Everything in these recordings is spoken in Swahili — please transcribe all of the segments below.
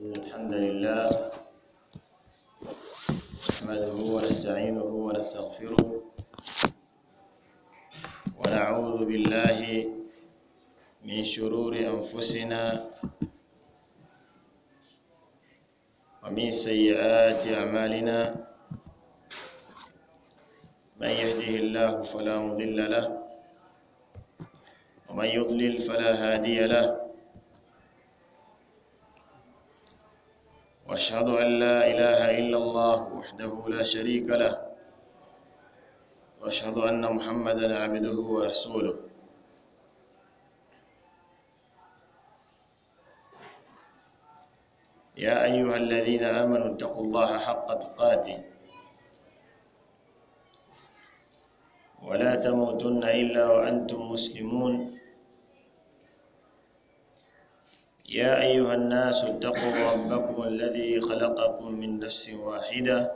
الحمد لله نحمده ونستعينه ونستغفره ونعوذ بالله من شرور أنفسنا ومن سيئات أعمالنا من يهده الله فلا مضل له ومن يضلل فلا هادي له واشهد ان لا اله الا الله وحده لا شريك له واشهد ان محمدا عبده ورسوله يا ايها الذين امنوا اتقوا الله حق تقاته ولا تموتن الا وانتم مسلمون يا أيها الناس اتقوا ربكم الذي خلقكم من نفس واحدة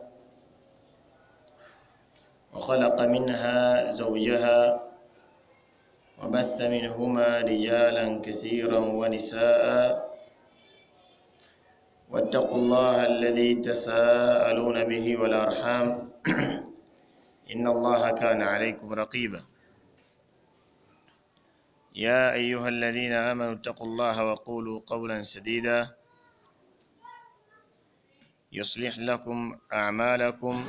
وخلق منها زوجها وبث منهما رجالا كثيرا ونساء واتقوا الله الذي تساءلون به والأرحام إن الله كان عليكم رقيباً يا أيها الذين آمنوا اتقوا الله وقولوا قولا سديدا يصلح لكم أعمالكم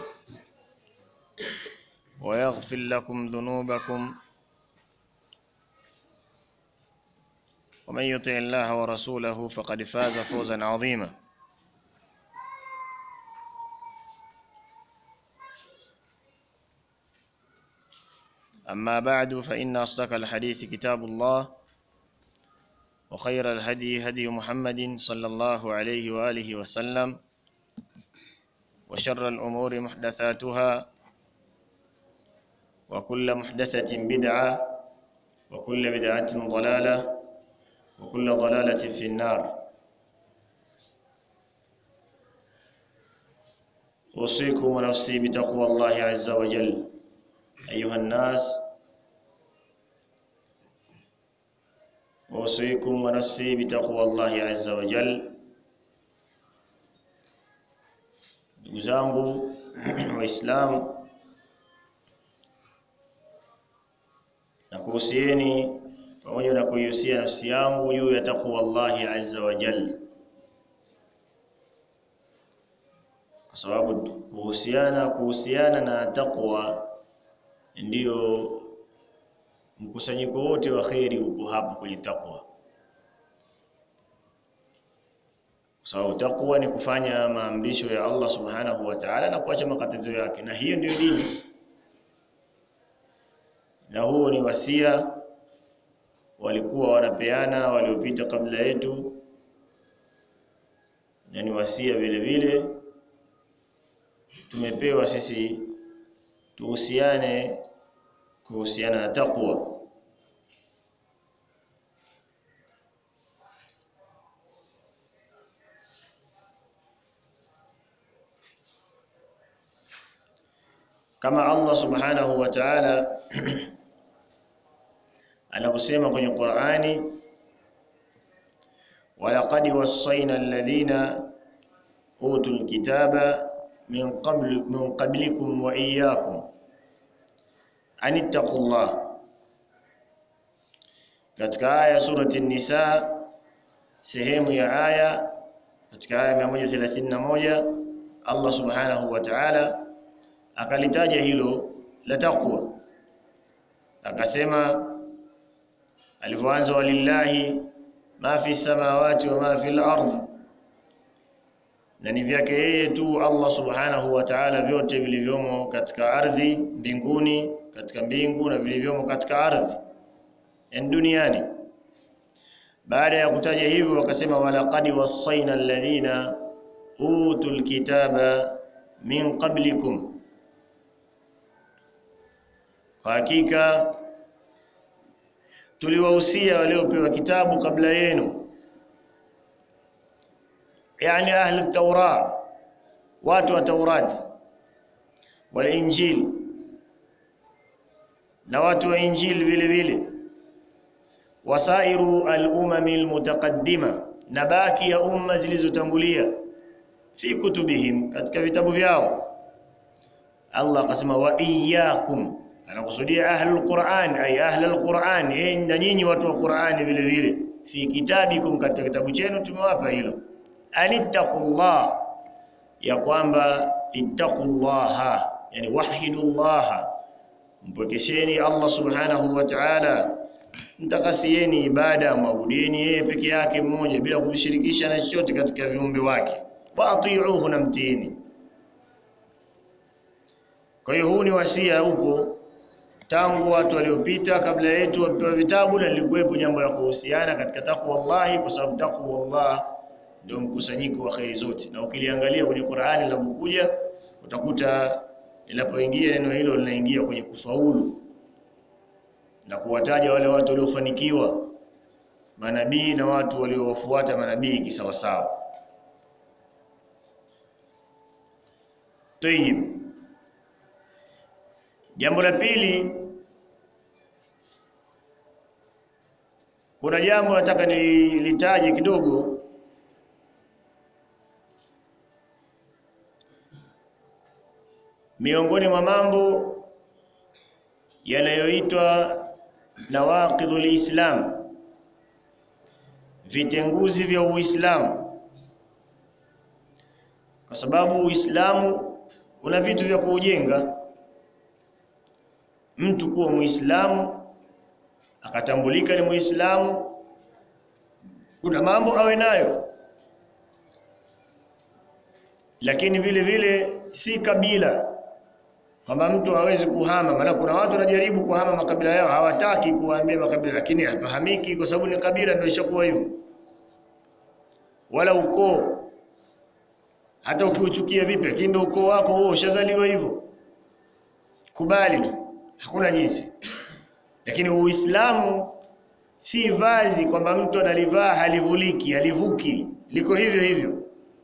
ويغفر لكم ذنوبكم ومن يطع الله ورسوله فقد فاز فوزا عظيما أما بعد فإن أصدق الحديث كتاب الله وخير الهدي هدي محمد صلى الله عليه وآله وسلم وشر الأمور محدثاتها وكل محدثة بدعة وكل بدعة ضلالة وكل ضلالة في النار أوصيكم ونفسي بتقوى الله عز وجل أيها الناس أوصيكم ونفسي بتقوى الله عز وجل ndugu zangu waislamu na kuhusieni pamoja na kuihusia nafsi yangu juu ya taqwa Allahi azza wa jalla kwa sababu kuhusiana kuhusiana na taqwa ndiyo mkusanyiko wote wa kheri uko hapo kwenye taqwa kwa sababu taqwa ni kufanya maamrisho ya Allah subhanahu wa ta'ala na kuacha makatazo yake na hiyo ndiyo dini na huo ni wasia walikuwa wanapeana waliopita kabla yetu na ni wasia vile vile tumepewa sisi tuhusiane kuhusiana na taqwa kama Allah subhanahu wa ta'ala anaposema kwenye Qur'ani walaqad wassayna alladhina utul kitaba min qabl min qablikum wa iyyakum anittaqullah katika aya surati nisa sehemu ya aya katika aya 131 Allah subhanahu wa ta'ala akalitaja hilo la taqwa akasema alivyoanza walillahi ma fi samawati wa ma fi al-ardh na ni vyake yeye tu Allah subhanahu wa ta'ala vyote vilivyomo katika ardhi mbinguni katika mbingu na vilivyomo katika ardhi yani duniani baada ya kutaja hivyo wakasema walaqad wasaina alladhina utul kitaba min qablikum kwa hakika tuliwahusia waliopewa kitabu kabla yenu yani ahli taura watu wa taurati wal injil na watu wa injil vile vile wasairu al-umami al-mutaqaddima na baki ya umma zilizotangulia fi kutubihim katika vitabu vyao Allah akasema wa iyyakum anakusudia ahlul Qur'an ay ahlul Qur'an eh na nyinyi watu wa Qur'ani vile vile fi kitabikum katika kitabu chenu tumewapa hilo anittaqullah ya kwamba ittaqullaha yani wahidullaha mpwekesheni Allah subhanahu wa ta'ala mtakasieni ibada mwabudini yeye peke yake mmoja bila kumshirikisha na chochote katika viumbe wake wa atiuhu na mtiini kwa hiyo huu ni wasia upo tangu watu waliopita kabla yetu wapewa vitabu na lilikuwepo jambo la kuhusiana katika takwa Allah kwa sababu takwa Allah ndio mkusanyiko wa khairi zote na ukiliangalia kwenye Qur'ani linapokuja utakuta linapoingia neno hilo linaingia kwenye kufaulu na kuwataja wale watu waliofanikiwa manabii na watu waliowafuata manabii kisawasawa Tayib Jambo la pili kuna jambo nataka nilitaje kidogo miongoni mwa mambo yanayoitwa nawaqidhul Islam vitenguzi vya Uislamu kwa sababu Uislamu una vitu vya kuujenga mtu kuwa Muislamu akatambulika ni Muislamu kuna mambo awe nayo lakini vile vile si kabila kwamba mtu hawezi kuhama maana kuna watu wanajaribu kuhama makabila yao hawataki kuambia makabila lakini hapahamiki kwa sababu ni kabila ndio ishakuwa hivyo wala ukoo hata ukiuchukia vipi lakini ndio ukoo wako huo ushazaliwa hivyo kubali tu hakuna jinsi lakini uislamu si vazi kwamba mtu analivaa halivuliki halivuki liko hivyo hivyo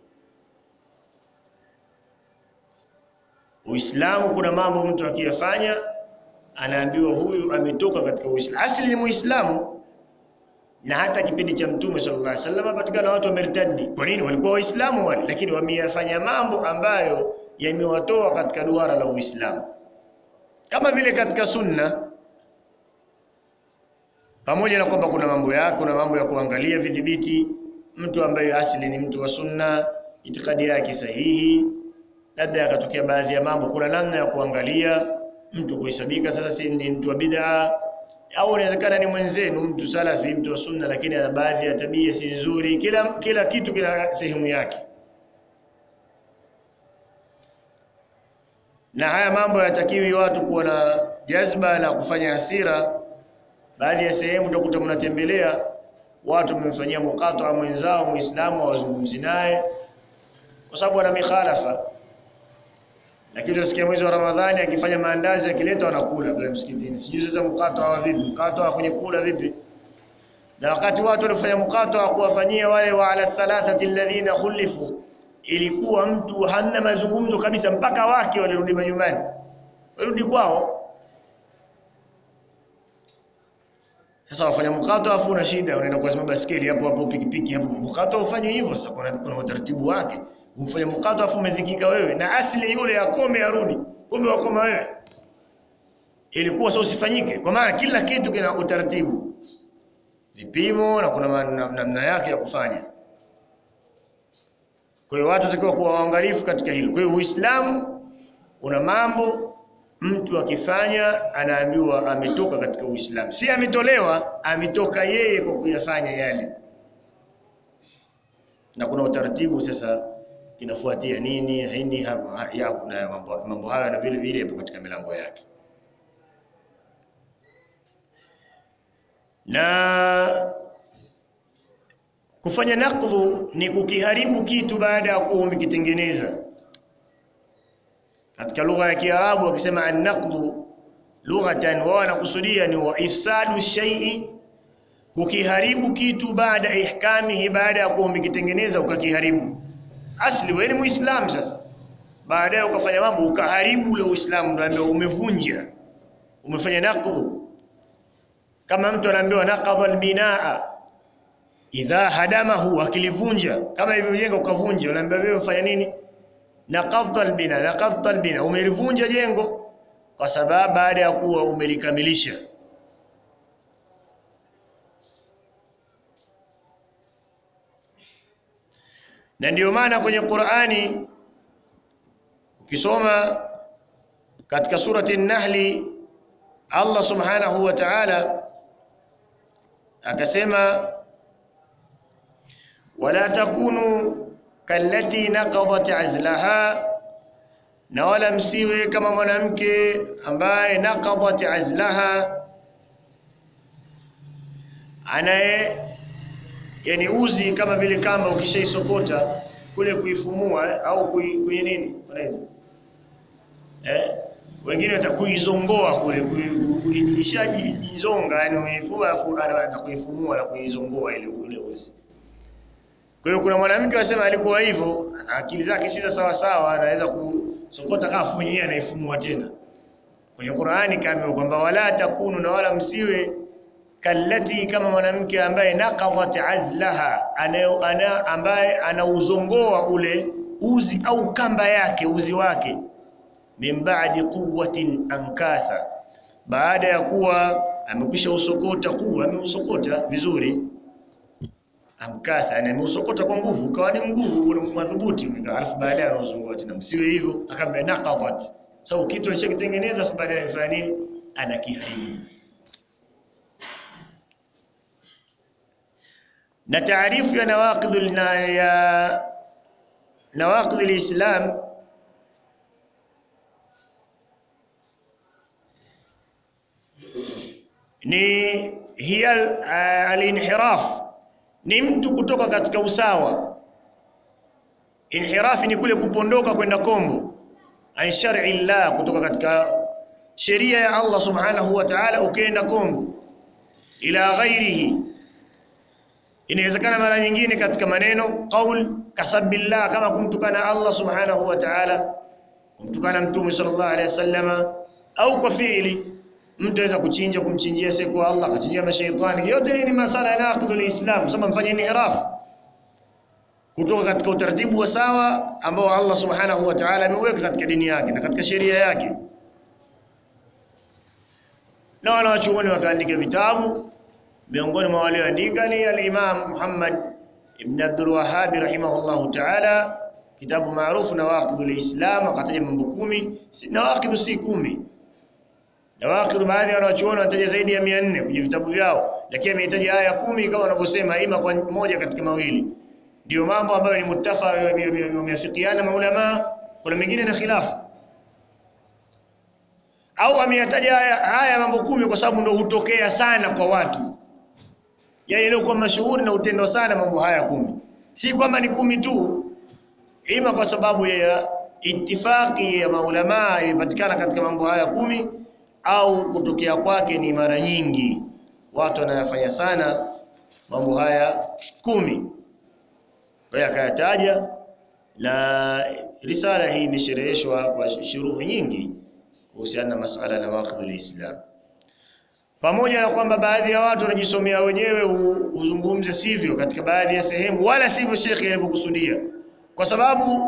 Uislamu kuna mambo mtu akiyafanya anaambiwa huyu ametoka katika Uislamu. Asili ni Muislamu. Na hata kipindi cha Mtume sallallahu alaihi wasallam patikana watu wamertadi. Kwa nini? Walikuwa Waislamu wale, lakini wameyafanya mambo ambayo yamewatoa katika duara la Uislamu. Kama vile katika sunna pamoja na kwamba kuna mambo yake, kuna mambo ya kuangalia vidhibiti, mtu ambaye asili ni mtu wa sunna, itikadi yake sahihi, labda akatokea baadhi ya mambo, kuna namna ya kuangalia mtu kuhesabika sasa si ni mtu wa bid'a au inawezekana ni mwenzenu mtu salafi, mtu wa sunna, lakini ana baadhi ya tabia si nzuri. Kila kila kitu kina sehemu yake, na haya mambo hayatakiwi watu kuwa na jazba na kufanya hasira. Baadhi ya sehemu utakuta mnatembelea watu wamemfanyia mukata mwenzao Muislamu, hawazungumzi naye kwa sababu ana mikhalafa lakini unasikia mwezi wa Ramadhani akifanya maandazi akileta wanakula pale msikitini. Sijui sasa mkato wa vipi? Mkato wa kwenye kula vipi? Na wakati watu walifanya mkato wa kuwafanyia wale wa ala thalathati alladhina khulifu, ilikuwa mtu hamna mazungumzo kabisa mpaka wake walirudi majumbani, walirudi kwao. Sasa wafanya mkato afu una shida, unaenda kuazima baskeli hapo hapo, pikipiki hapo. Mkato ufanywe hivyo sasa, kuna, kuna utaratibu wake umfanye mkato afu umedhikika wewe na asili yule akome arudi, kumbe wakoma wewe. Ilikuwa sasa usifanyike, kwa maana kila kitu kina utaratibu, vipimo na kuna namna yake ya kufanya. Kwa hiyo watu watakiwa kuwa waangalifu katika hilo. Kwa hiyo Uislamu una mambo mtu akifanya anaambiwa ametoka katika Uislamu, si ametolewa, ametoka yeye kwa kuyafanya yale, na kuna utaratibu sasa kinafuatia nini nini hapa ya kuna mambo, mambo haya na vile vile yapo katika milango yake na kufanya naqlu ni kukiharibu kitu baada ya kuwa umekitengeneza katika lugha ya Kiarabu wakisema an-naqlu lughatan wao wanakusudia ni wa ifsadu shay'i kukiharibu kitu baada ihkamihi baada ya kuwa umekitengeneza ukakiharibu asli wewe ni muislamu sasa baadaye ukafanya mambo ukaharibu ule uislamu ndio ambaye umevunja umefanya naqdhu kama mtu anaambiwa naqadha albinaa idha hadamahu, akilivunja kama hivyo jengo ukavunja, unaambia wewe ufanya nini? Naqadha albina, naqadha albina, umelivunja jengo kwa sababu baada ya kuwa umelikamilisha. Na ndiyo maana kwenye Qur'ani ukisoma katika surati An-Nahli Allah subhanahu wa ta'ala akasema wala takunu kallati naqadat azlaha, na wala msiwe kama mwanamke ambaye naqadat azlaha, anaye yani uzi kama vile kamba ukishaisokota kule kuifumua eh, au kui, kui nini wanaita eh, wengine watakuizongoa kule ishajizonga, yani umeifua afu anataka kuifumua na kuizongoa ile ule uzi. Kwa hiyo kuna mwanamke wasema alikuwa hivyo, ana akili zake si sawa sawa, anaweza kusokota kafu yeye anaifumua tena. Kwenye Qur'ani kaambiwa kwamba wala takunu, na wala msiwe kallati, kama mwanamke ambaye naqadat azlaha, ana, ana, ambaye anauzongoa ule uzi au kamba yake uzi wake min ba'di quwwatin ankatha, baada ya kuwa amekwisha usokota kuwa ameusokota vizuri amkatha, yani ameusokota kwa nguvu, ukawa ni nguvu ule madhubuti, alafu baadaye anauzungua tena. Msiwe hivyo, akamwambia naqadat, sababu kitu alishakitengeneza, alafu baadaye anafanya nini? Anakiharibu. Na taarifu ya nawaqidh ya nawaqidh alislam ni hiya alinhiraf ni mtu kutoka katika usawa. Inhirafi ni kule kupondoka kwenda kombo, an shar'i llah, kutoka katika sheria ya Allah subhanahu wa ta'ala, ukienda kombo ila ghairihi. Inawezekana mara nyingine katika maneno qaul kasabillah, kama kumtukana Allah subhanahu wa ta'ala, kumtukana Mtume sallallahu alaihi wasallama, au kwa fiili mtu aweza kuchinja kumchinjia siku Allah akachinjia mashaitani. Yote hii ni masala ya naqdul Islam, sema mfanye inhiraf kutoka katika utaratibu wa sawa ambao Allah subhanahu wa ta'ala ameweka katika dini yake na katika sheria yake. Na wanawachuoni wakaandika vitabu, miongoni mwa walioandika ni al-Imam Muhammad ibn Abdul Wahhab rahimahullahu ta'ala, kitabu maarufu Nawaqidul Islam, akataja mambo kumi. Nawaqidhu si kumi Nawaqidh, baadhi ya wanachuoni wanataja zaidi ya 400 kwenye vitabu vyao, lakini amehitaja aya kumi kama wanavyosema, ima kwa moja katika mawili. Ndio mambo ambayo ni muttafa, wameafikiana maulama. Kuna mengine na khilafu, au ameyataja haya, haya mambo kumi kwa sababu ndio hutokea sana kwa watu, yaani leo kwa mashuhuri na utendo sana mambo haya kumi, si kwamba ni kumi tu, ima kwa sababu ya itifaki ya maulama imepatikana katika mambo haya kumi au kutokea kwake ni mara nyingi, watu wanayafanya sana mambo haya kumi. Kwa hiyo akayataja, na risala hii imeshereheshwa kwa shuruhu nyingi kuhusiana na masala na nawaqidhul Islam, pamoja na kwamba baadhi ya watu wanajisomea wenyewe uzungumze sivyo katika baadhi ya sehemu, wala sivyo shekhe alivyokusudia, kwa sababu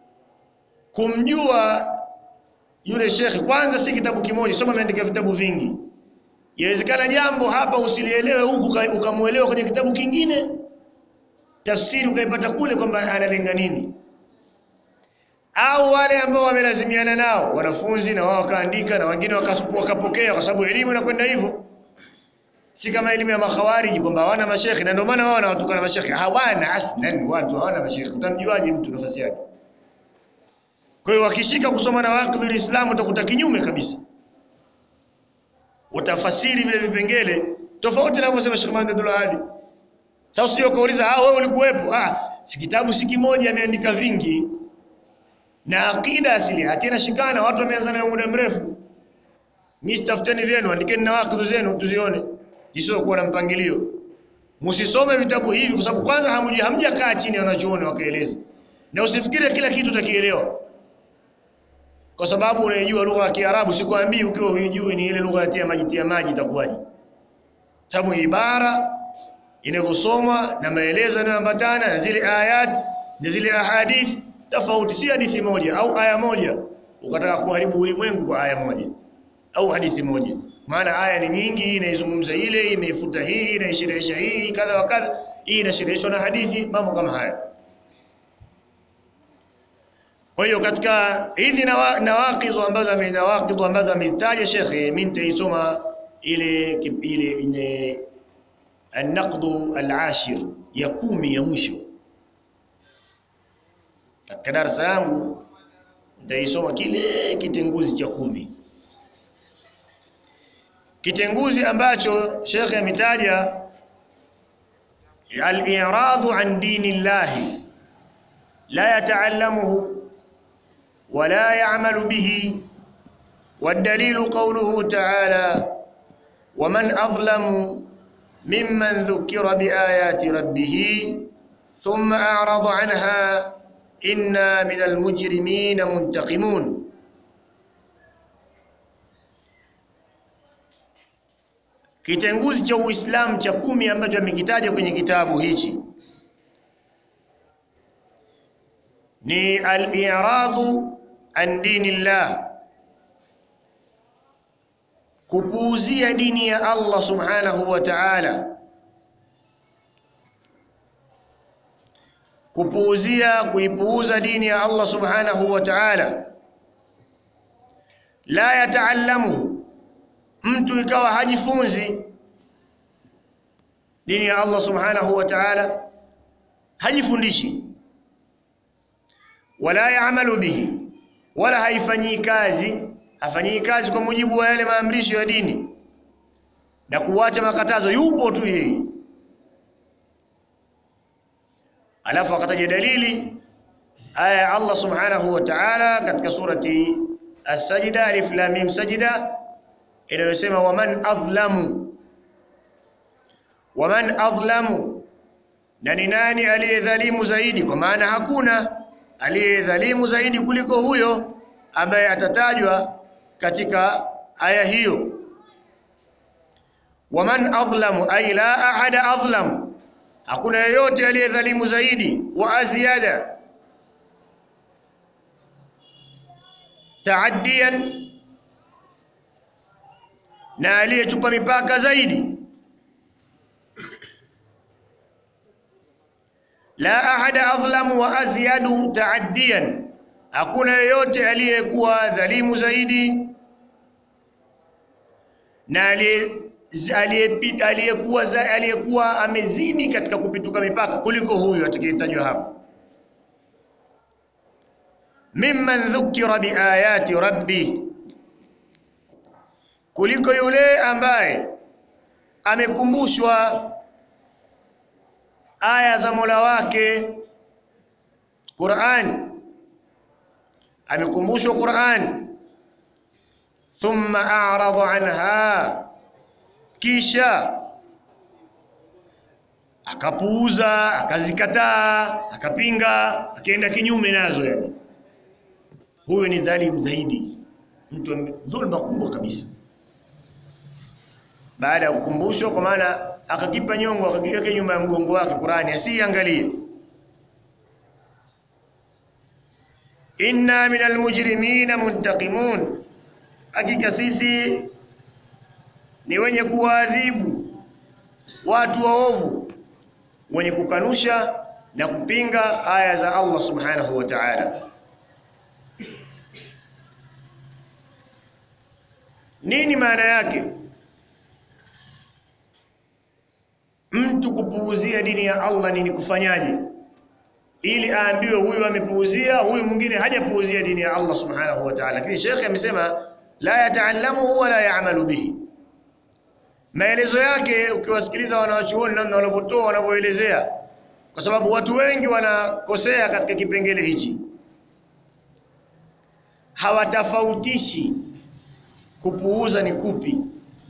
kumjua yule shekhi kwanza, si kitabu kimoja, soma ameandika vitabu vingi. Inawezekana jambo hapa usilielewe huku ukamuelewa kwenye kitabu kingine, tafsiri ukaipata kule kwamba analenga nini, au wale ambao wamelazimiana nao wanafunzi na wao wakaandika na wengine wakapokea, kwa sababu elimu inakwenda hivyo, si kama elimu ya makhawariji kwamba hawana mashekhi, na ndio maana wao wanawatukana mashekhi. Hawana aslan, watu hawana mashekhi. Utamjuaje mtu nafasi yake? Kwa hiyo wakishika kusoma Nawaqidhul Islam utakuta kinyume kabisa, utafasiri vile vipengele tofauti na anavyosema Sheikh Muhammad Abdul Wahhab. Sasa usije ukauliza ah, wewe ulikuwepo. Ah, si kitabu si kimoja, ameandika vingi, na akida asili yake inashikana. Watu wameanza nayo muda mrefu. Nyinyi tafuteni vyenu, andikeni Nawaqidh zenu tuzione, jisio kuwa na mpangilio. Msisome vitabu hivi kwa sababu kwanza hamjui, hamjakaa chini wanachuoni wakaeleza, na usifikire kila kitu utakielewa kwa sababu unaijua lugha ya Kiarabu. Sikwambii ukiwa huijui ni ile lugha ya tia maji tia maji itakuwaje, sababu ibara inavyosomwa na maelezo yanayoambatana na zile ayat na zile ahadith tofauti, si hadithi moja au aya moja ukataka kuharibu ulimwengu kwa aya moja au hadithi moja. Maana aya ni nyingi, hii inaizungumza ile, imeifuta hii, inaisherehesha hii, kadha wa kadha, hii inashereheshwa na hadithi, mambo kama haya. Kwa hiyo katika hizi nawaqidhu ambazo nawaqidhu ambazo amezitaja shekhe, mimi nitaisoma ile ile ile an-naqdu al-ashir ya kumi ya mwisho katika darasa yangu nitaisoma kile kitenguzi cha kumi, kitenguzi ambacho shekhe ametaja al-i'radu an dini llahi la yata'allamuhu ولا يعمل به والدليل قوله تعالى ومن أظلم ممن ذكر بآيات ربه ثم أعرض عنها إنا من المجرمين منتقمون kitenguzi cha Uislamu cha kumi ambacho amekitaja kwenye kitabu hichi ni al-i'radu an dinillah, kupuuzia dini ya Allah subhanahu wa ta'ala, kupuuzia kuipuuza dini ya Allah subhanahu wa ta'ala. La yataallamu, mtu ikawa hajifunzi dini ya Allah subhanahu wa ta'ala, hajifundishi wala yaamalu bihi, wala haifanyii kazi, hafanyii kazi kwa mujibu wa yale maamrisho ya dini na kuwacha makatazo, yupo tu yeye. Alafu akataja dalili aya ya Allah subhanahu wa ta'ala katika surati As-Sajda, alif lam mim sajda, inayosema waman adhlamu, waman adhlamu, na ni nani aliyedhalimu zaidi? Kwa maana hakuna aliyedhalimu zaidi kuliko huyo ambaye atatajwa katika aya hiyo. Waman adhlamu ay la ahada adhlam, hakuna yeyote aliyedhalimu zaidi. Wa azyada taaddiyan, na aliyechupa mipaka zaidi. La ahada adhlamu wa azyadu taaddiyan, hakuna yeyote aliyekuwa dhalimu zaidi na aliyekuwa aliyekuwa amezidi katika kupituka mipaka kuliko huyu atakayetajwa hapo. Mimman dhukira biayati rabbi, kuliko yule ambaye amekumbushwa aya za Mola wake Qur'an, amekumbushwa Qur'an. Thumma a'rada anha, kisha akapuuza, akazikataa, akapinga, akaenda kinyume nazo. Yani huyo ni dhalim zaidi, mtu dhulma kubwa kabisa, baada ya kukumbushwa, kwa maana akakipa nyongo akakiweka nyuma ya mgongo wake Qur'ani asiangalie. inna minal mujrimina muntaqimun, hakika sisi ni wenye kuwaadhibu watu waovu wenye kukanusha na kupinga aya za Allah subhanahu wa ta'ala. Nini maana yake? Mtu kupuuzia dini ya Allah nini kufanyaje? Ili aambiwe huyu amepuuzia, huyu mwingine hajapuuzia dini ya Allah subhanahu wa ta'ala. Lakini Sheikh amesema la yataallamuhu wala yaamalu bihi. Maelezo yake ukiwasikiliza wanawachuoni namna wanavyotoa wanavyoelezea, kwa sababu watu wengi wanakosea katika kipengele hichi, hawatofautishi kupuuza ni kupi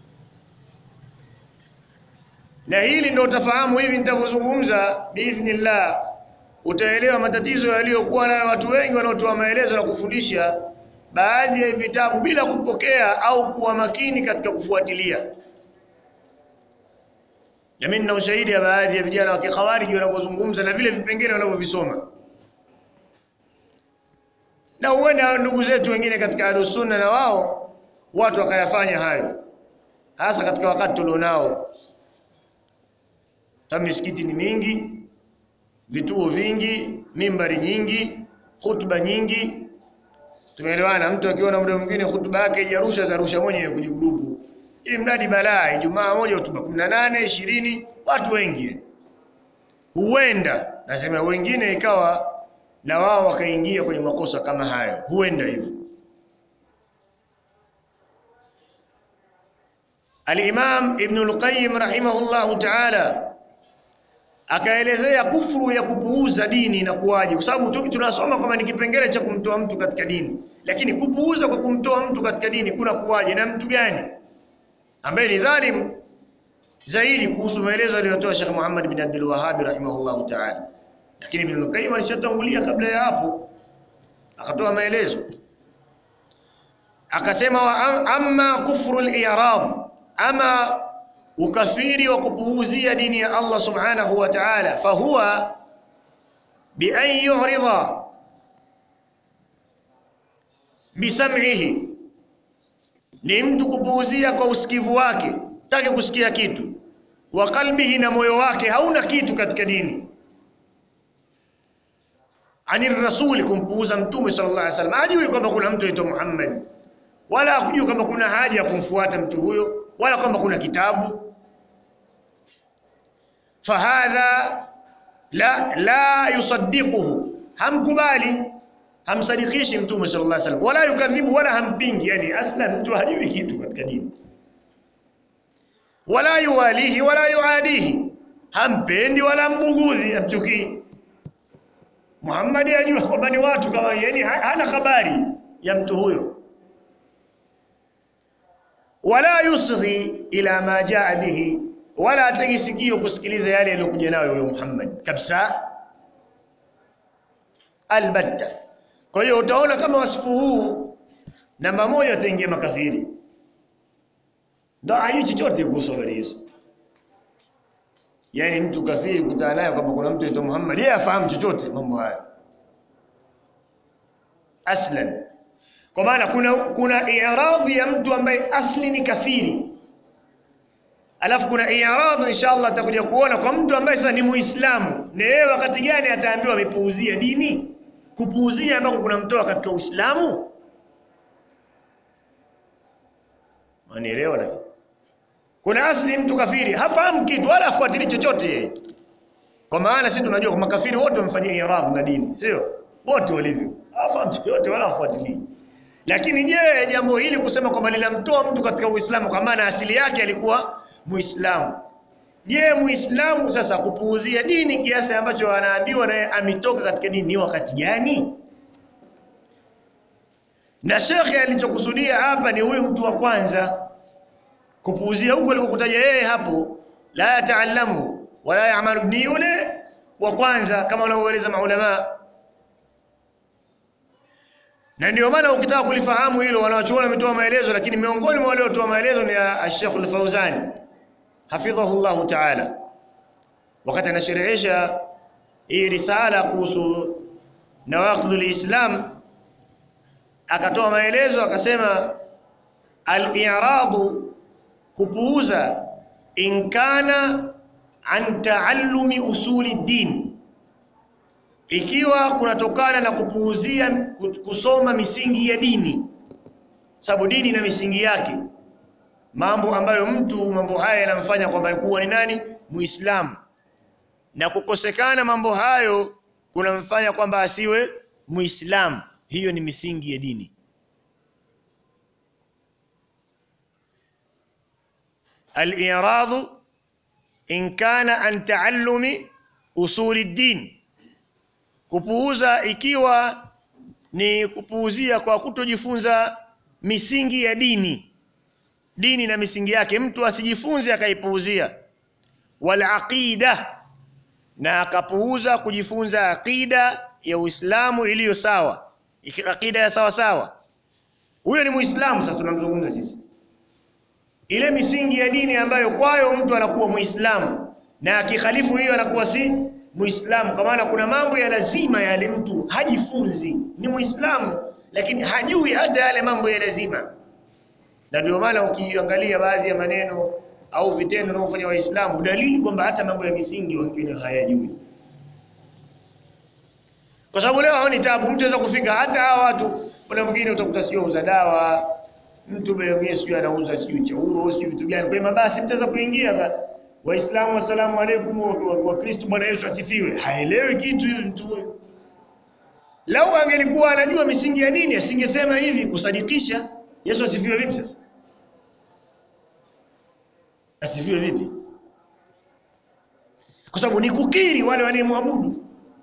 na hili ndio utafahamu hivi nitavyozungumza biidhnillah, utaelewa matatizo yaliyokuwa nayo watu wengi wanaotoa maelezo na kufundisha baadhi ya vitabu bila kupokea au kuwa makini katika kufuatilia. na mimi nina ushahidi ya baadhi ya vijana wa kikhawariji wanavyozungumza na vile vipengele wanavyovisoma na huenda ndugu zetu wengine katika Ahlus Sunna na wao watu wakayafanya hayo, hasa katika wakati tulionao. Ta misikiti ni mingi, vituo vingi, mimbari nyingi, hutuba nyingi. Tumeelewana, mtu akiona muda mwingine hutuba yake ijarusha zarusha mwenyewe kwenye grupu, ili mradi balaa. Ijumaa moja hutuba 18 20, watu wengi. Huenda nasema wengine ikawa na wao wakaingia kwenye makosa kama hayo, huenda hivyo. Al-Imam Ibn al-Qayyim rahimahullahu ta'ala akaelezea kufuru ya kupuuza dini na kuwaje, kwa sababu tunasoma kwamba ni kipengele cha kumtoa mtu katika dini, lakini kupuuza kwa kumtoa mtu katika dini kuna kuwaje na mtu gani ambaye ni dhalim zaidi, kuhusu maelezo aliyotoa Sheikh Muhammad bin Abdul Wahhab rahimahullahu ta'ala lakini Ibn Qayyim alishatangulia kabla ya hapo, akatoa maelezo akasema, wa amma kufru al-i'rad, ama ukafiri wa kupuuzia dini ya Allah subhanahu wa ta'ala, fahuwa bi an yu'rida bisam'ihi, ni mtu kupuuzia kwa usikivu wake, taki kusikia kitu, wa qalbihi, na moyo wake hauna kitu katika dini ani rasuli, kumpuuza mtume sallallahu alaihi wasallam. Hajui kwamba kuna mtu aitwa Muhammad, wala hakujui kwamba kuna haja ya kumfuata mtu huyo, wala kwamba kuna kitabu. Fahadha la, la yusaddiquhu, hamkubali hamsadikishi mtume sallallahu alaihi wasallam, wala yukadhibu, wala hampingi. Yani aslan mtu hajui kitu katika dini, wala yuwalihi wala yuadihi, hampendi wala hambugudhi, hamchukii Muhammad ajua kwamba ni watu kama yani, hana habari ya mtu huyo, wala yusghi ila ma jaa bihi, wala ategi sikio kusikiliza yale yaliyokuja nayo huyo Muhammad kabisa, albatta. Kwa hiyo utaona kama wasifu huu namba moja, ataingia makafiri, ndo hajui chochote kuhusu habari hizo. Yaani mtu kafiri kutana naye kwamba kuna mtu aitwa Muhammad, yeye afahamu chochote mambo haya aslan. Kwa maana kuna kuna i'radhi ya mtu ambaye asli ni kafiri, alafu kuna i'radhi inshallah atakuja kuona kwa mtu ambaye sasa ni Muislamu, na yeye wakati gani ataambiwa amepuuzia dini? Kupuuzia ambako kunamtoa katika Uislamu, manielewa na kuna asli mtu kafiri hafahamu kitu wala afuatili chochote yeye, kwa maana sisi tunajua kwa makafiri wote wamefanyia iradhi na dini, sio wote walivyo, hafahamu chochote wala afuatili. Lakini je, jambo hili kusema kwamba linamtoa mtu katika Uislamu kwa maana asili yake alikuwa Muislamu, je, Muislamu sasa kupuuzia dini kiasi ambacho anaambiwa naye ametoka katika dini ni wakati gani? Na shekhe alichokusudia hapa ni huyu mtu wa kwanza kupuuzia huko alikokutaja yeye hapo, la yataalamu wala yaamalu, ni yule wa kwanza kama wanavyoeleza maulama. Na ndio maana ukitaka kulifahamu hilo, wanawachuoni wametoa maelezo, lakini miongoni mwa wale waliotoa maelezo ni Sheikh Al-Fauzani hafidhahu llahu taala, wakati anasherehesha hii risala kuhusu nawaqidhul Islam, akatoa maelezo akasema, al-i'radu kupuuza in kana an taallumi usuli din, ikiwa kunatokana na kupuuzia kusoma misingi ya dini, sababu dini na misingi yake, mambo ambayo mtu mambo haya yanamfanya kwamba kuwa ni nani Muislamu, na kukosekana mambo hayo kunamfanya kwamba asiwe Muislamu. Hiyo ni misingi ya dini. Al-i'radu in kana an taallumi usuli din, kupuuza ikiwa ni kupuuzia kwa kutojifunza misingi ya dini, dini na misingi yake, mtu asijifunze akaipuuzia. Wal aqida, na akapuuza kujifunza aqida ya Uislamu iliyo sawa, aqida ya sawa sawa. Huyo ni Muislamu. Sasa tunamzungumza sisi ile misingi ya dini ambayo kwayo mtu anakuwa Muislamu, na akikhalifu hiyo anakuwa si Muislamu, kwa maana kuna mambo ya lazima yale mtu hajifunzi. Ni Muislamu lakini hajui hata yale mambo ya lazima, na ndio maana ukiangalia baadhi ya maneno au vitendo wanaofanya Waislamu, dalili kwamba hata mambo ya misingi wengine hayajui, kwa sababu leo haoni tabu. Mtu anaweza kufika hata hawa watu, kuna mwingine utakuta sio uza dawa, mtu mwingine sio anauza sio chauro sio vitu gani, kwa mabasi mtu anaweza kuingia Waislamu, asalamu alaykum, wa Kristo, Bwana Yesu asifiwe. Haelewi kitu huyu mtu huyo. Lau angelikuwa anajua misingi ya dini asingesema hivi kusadikisha. Yesu asifiwe vipi sasa? Asifiwe vipi? Kwa sababu ni kukiri wale wanayemwabudu.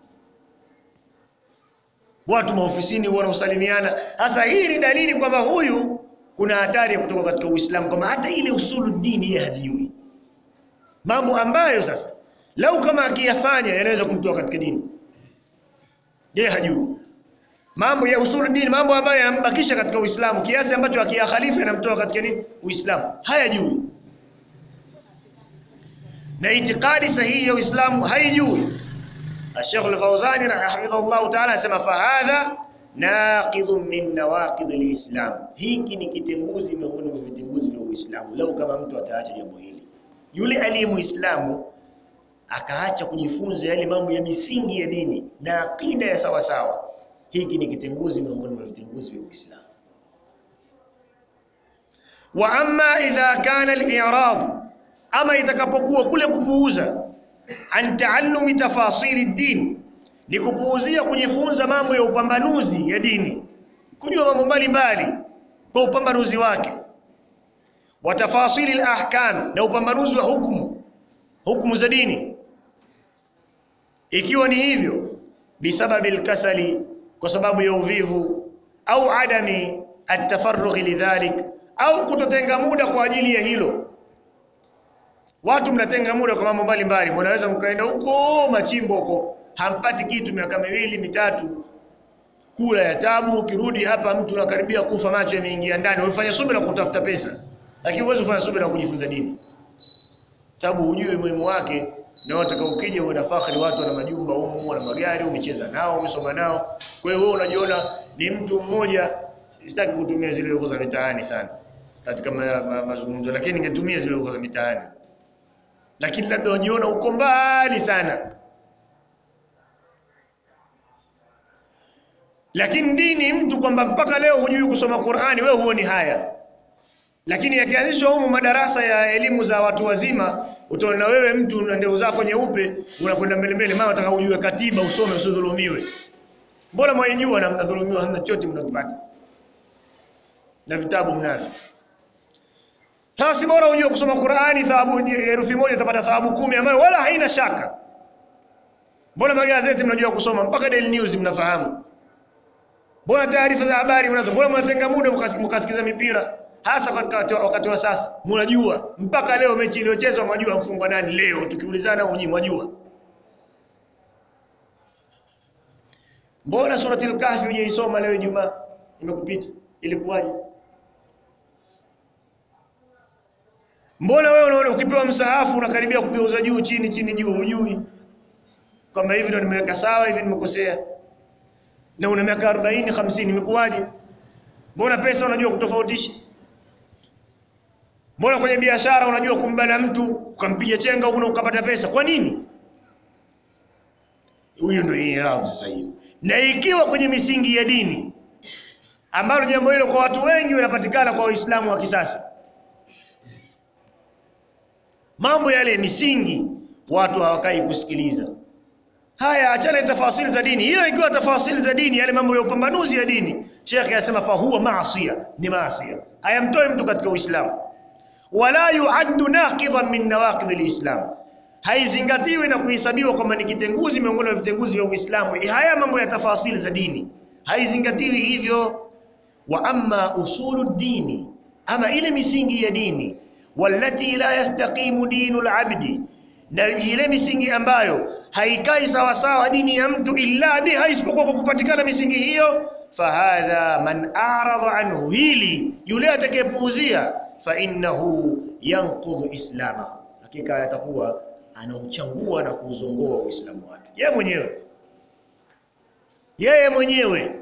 Watu maofisini wanaosalimiana. Sasa hii ni dalili kwamba huyu kuna hatari ya kutoka katika Uislamu, kwamba hata ile usulu dini yeye hazijui mambo ambayo sasa lau kama akiyafanya yanaweza kumtoa katika dini, yeye hajui mambo ya usulu dini, mambo ambayo yanambakisha katika Uislamu kiasi ambacho akiyakhalifu yanamtoa katika nini Uislamu, hayajui na itikadi sahihi ya Uislamu haijui. Sheikh Al-Fawzani hafidhahullahu ta'ala anasema fahadha naqidhun min nawaqidh al-Islam, hiki ni kitenguzi miongoni mwa vitenguzi vya Uislamu. Lau kama mtu ataacha jambo hili yule aliye Muislamu akaacha kujifunza yale mambo ya misingi ya dini na akida ya sawa sawa, hiki ni kitenguzi miongoni mwa vitenguzi vya Uislamu. Wa amma idha kana al-i'rad, ama itakapokuwa kule kupuuza, an taallumi tafasili din, ni kupuuzia kujifunza mambo ya upambanuzi ya dini, kujua mambo mbalimbali kwa upambanuzi wake wa tafasili al-ahkam, na upambanuzi wa hukumu hukumu za dini. Ikiwa ni hivyo, bisababi al-kasali, kwa sababu ya uvivu, au adami at-tafarrugh lidhalik, au kutotenga muda kwa ajili ya hilo. Watu mnatenga muda kwa mambo mbalimbali, mnaweza mkaenda huko machimbo huko, hampati kitu miaka miwili mitatu, kula ya tabu, ukirudi hapa mtu anakaribia kufa, macho yameingia ndani. Ulifanya subira kutafuta pesa lakini huwezi kufanya subira kujifunza dini, sababu hujui umuhimu wake, na wataka ukija uwe na fakhri, watu wana majumba humu, wana magari, umecheza nao, umesoma nao. Kwa hiyo wewe unajiona ni mtu mmoja. Sitaki kutumia zile lugha za mitaani sana katika ma, ma, mazungumzo, lakini ningetumia zile lugha za mitaani, lakini labda unajiona uko mbali sana. Lakini dini mtu kwamba mpaka leo hujui kusoma Qur'ani, wewe huoni haya lakini yakianzishwa humu madarasa ya elimu za watu wazima, utaona wewe mtu na ndevu zako nyeupe unakwenda mbele mbele, mama unataka ujue katiba usome usidhulumiwe. Mbona mwaijua na mnadhulumiwa, hamna chochote mnakipata na vitabu mnavyo. Sasa si bora ujue kusoma Qur'ani, thawabu herufi moja utapata thawabu kumi ambayo wala haina shaka. Mbona magazeti mnajua kusoma mpaka Daily News mnafahamu? Mbona taarifa za habari mnazo? Mbona mnatenga muda mkasikiza mipira hasa katika wakati wa sasa, mnajua mpaka leo mechi iliyochezwa, mwajua mfungwa nani leo. Tukiulizana unyi mwajua. Mbona suratul Kahfi hujaisoma leo Ijumaa, imekupita ilikuwaje? Mbona wewe unaona ukipewa msahafu unakaribia kugeuza juu chini chini juu, hujui kwamba hivi ndio nimeweka sawa, hivi nimekosea, na una miaka 40 50, imekuwaje? Mbona pesa unajua kutofautisha Mbona kwenye biashara unajua kumbana mtu ukampiga chenga huko ukapata pesa? Kwa nini? Huyo ndio irabu sasa hivi. Na ikiwa kwenye misingi ya dini ambalo jambo hilo kwa watu wengi wanapatikana kwa Waislamu wa kisasa, mambo yale misingi watu hawakai kusikiliza. Haya, achana tafasili za dini. Hiyo ikiwa tafasili za dini, yale mambo ya upambanuzi ya dini, Sheikh anasema fa huwa maasiya, ni maasiya, hayamtoi mtu katika Uislamu wala yuaddu naqidan min nawaqid alislam, haizingatiwi na kuhesabiwa kwamba ni kitenguzi miongoni mwa vitenguzi vya Uislamu. Haya mambo ya tafasili za dini haizingatiwi hivyo. Wa amma usulu dini, ama ile misingi ya dini, wallati la yastaqimu dinu labdi, na ile misingi ambayo haikai sawasawa dini ya mtu illa biha, isipokuwa kwa kupatikana misingi hiyo. Fahadha man aradha anhu, hili yule atakayepuuzia fa innahu yanqudhu islamahu, hakika yatakuwa anauchangua na kuuzongoa Uislamu wake yeye mwenyewe, yeye mwenyewe.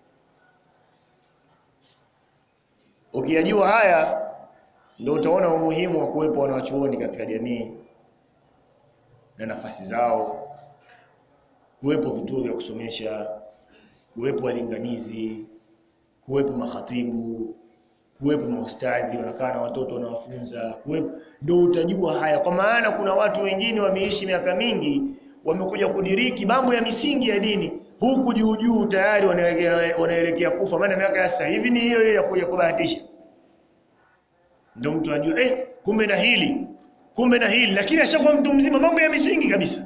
Ukiyajua haya ndio utaona umuhimu wa kuwepo wanawachuoni katika jamii na nafasi zao, kuwepo vituo vya kusomesha, kuwepo walinganizi, kuwepo makhatibu, kuwepo maustadhi wanakaa na watoto wanawafunza, kuwepo ndio utajua haya, kwa maana kuna watu wengine wameishi miaka mingi, wamekuja kudiriki mambo ya misingi ya dini huku juu juu tayari wanaelekea wanaelekea kufa, maana miaka ya sasa hivi ni hiyo hiyo ya kuja kubahatisha. Ndio mtu anajua eh, kumbe na hili kumbe na hili, lakini ashakuwa mtu mzima, mambo ya misingi kabisa.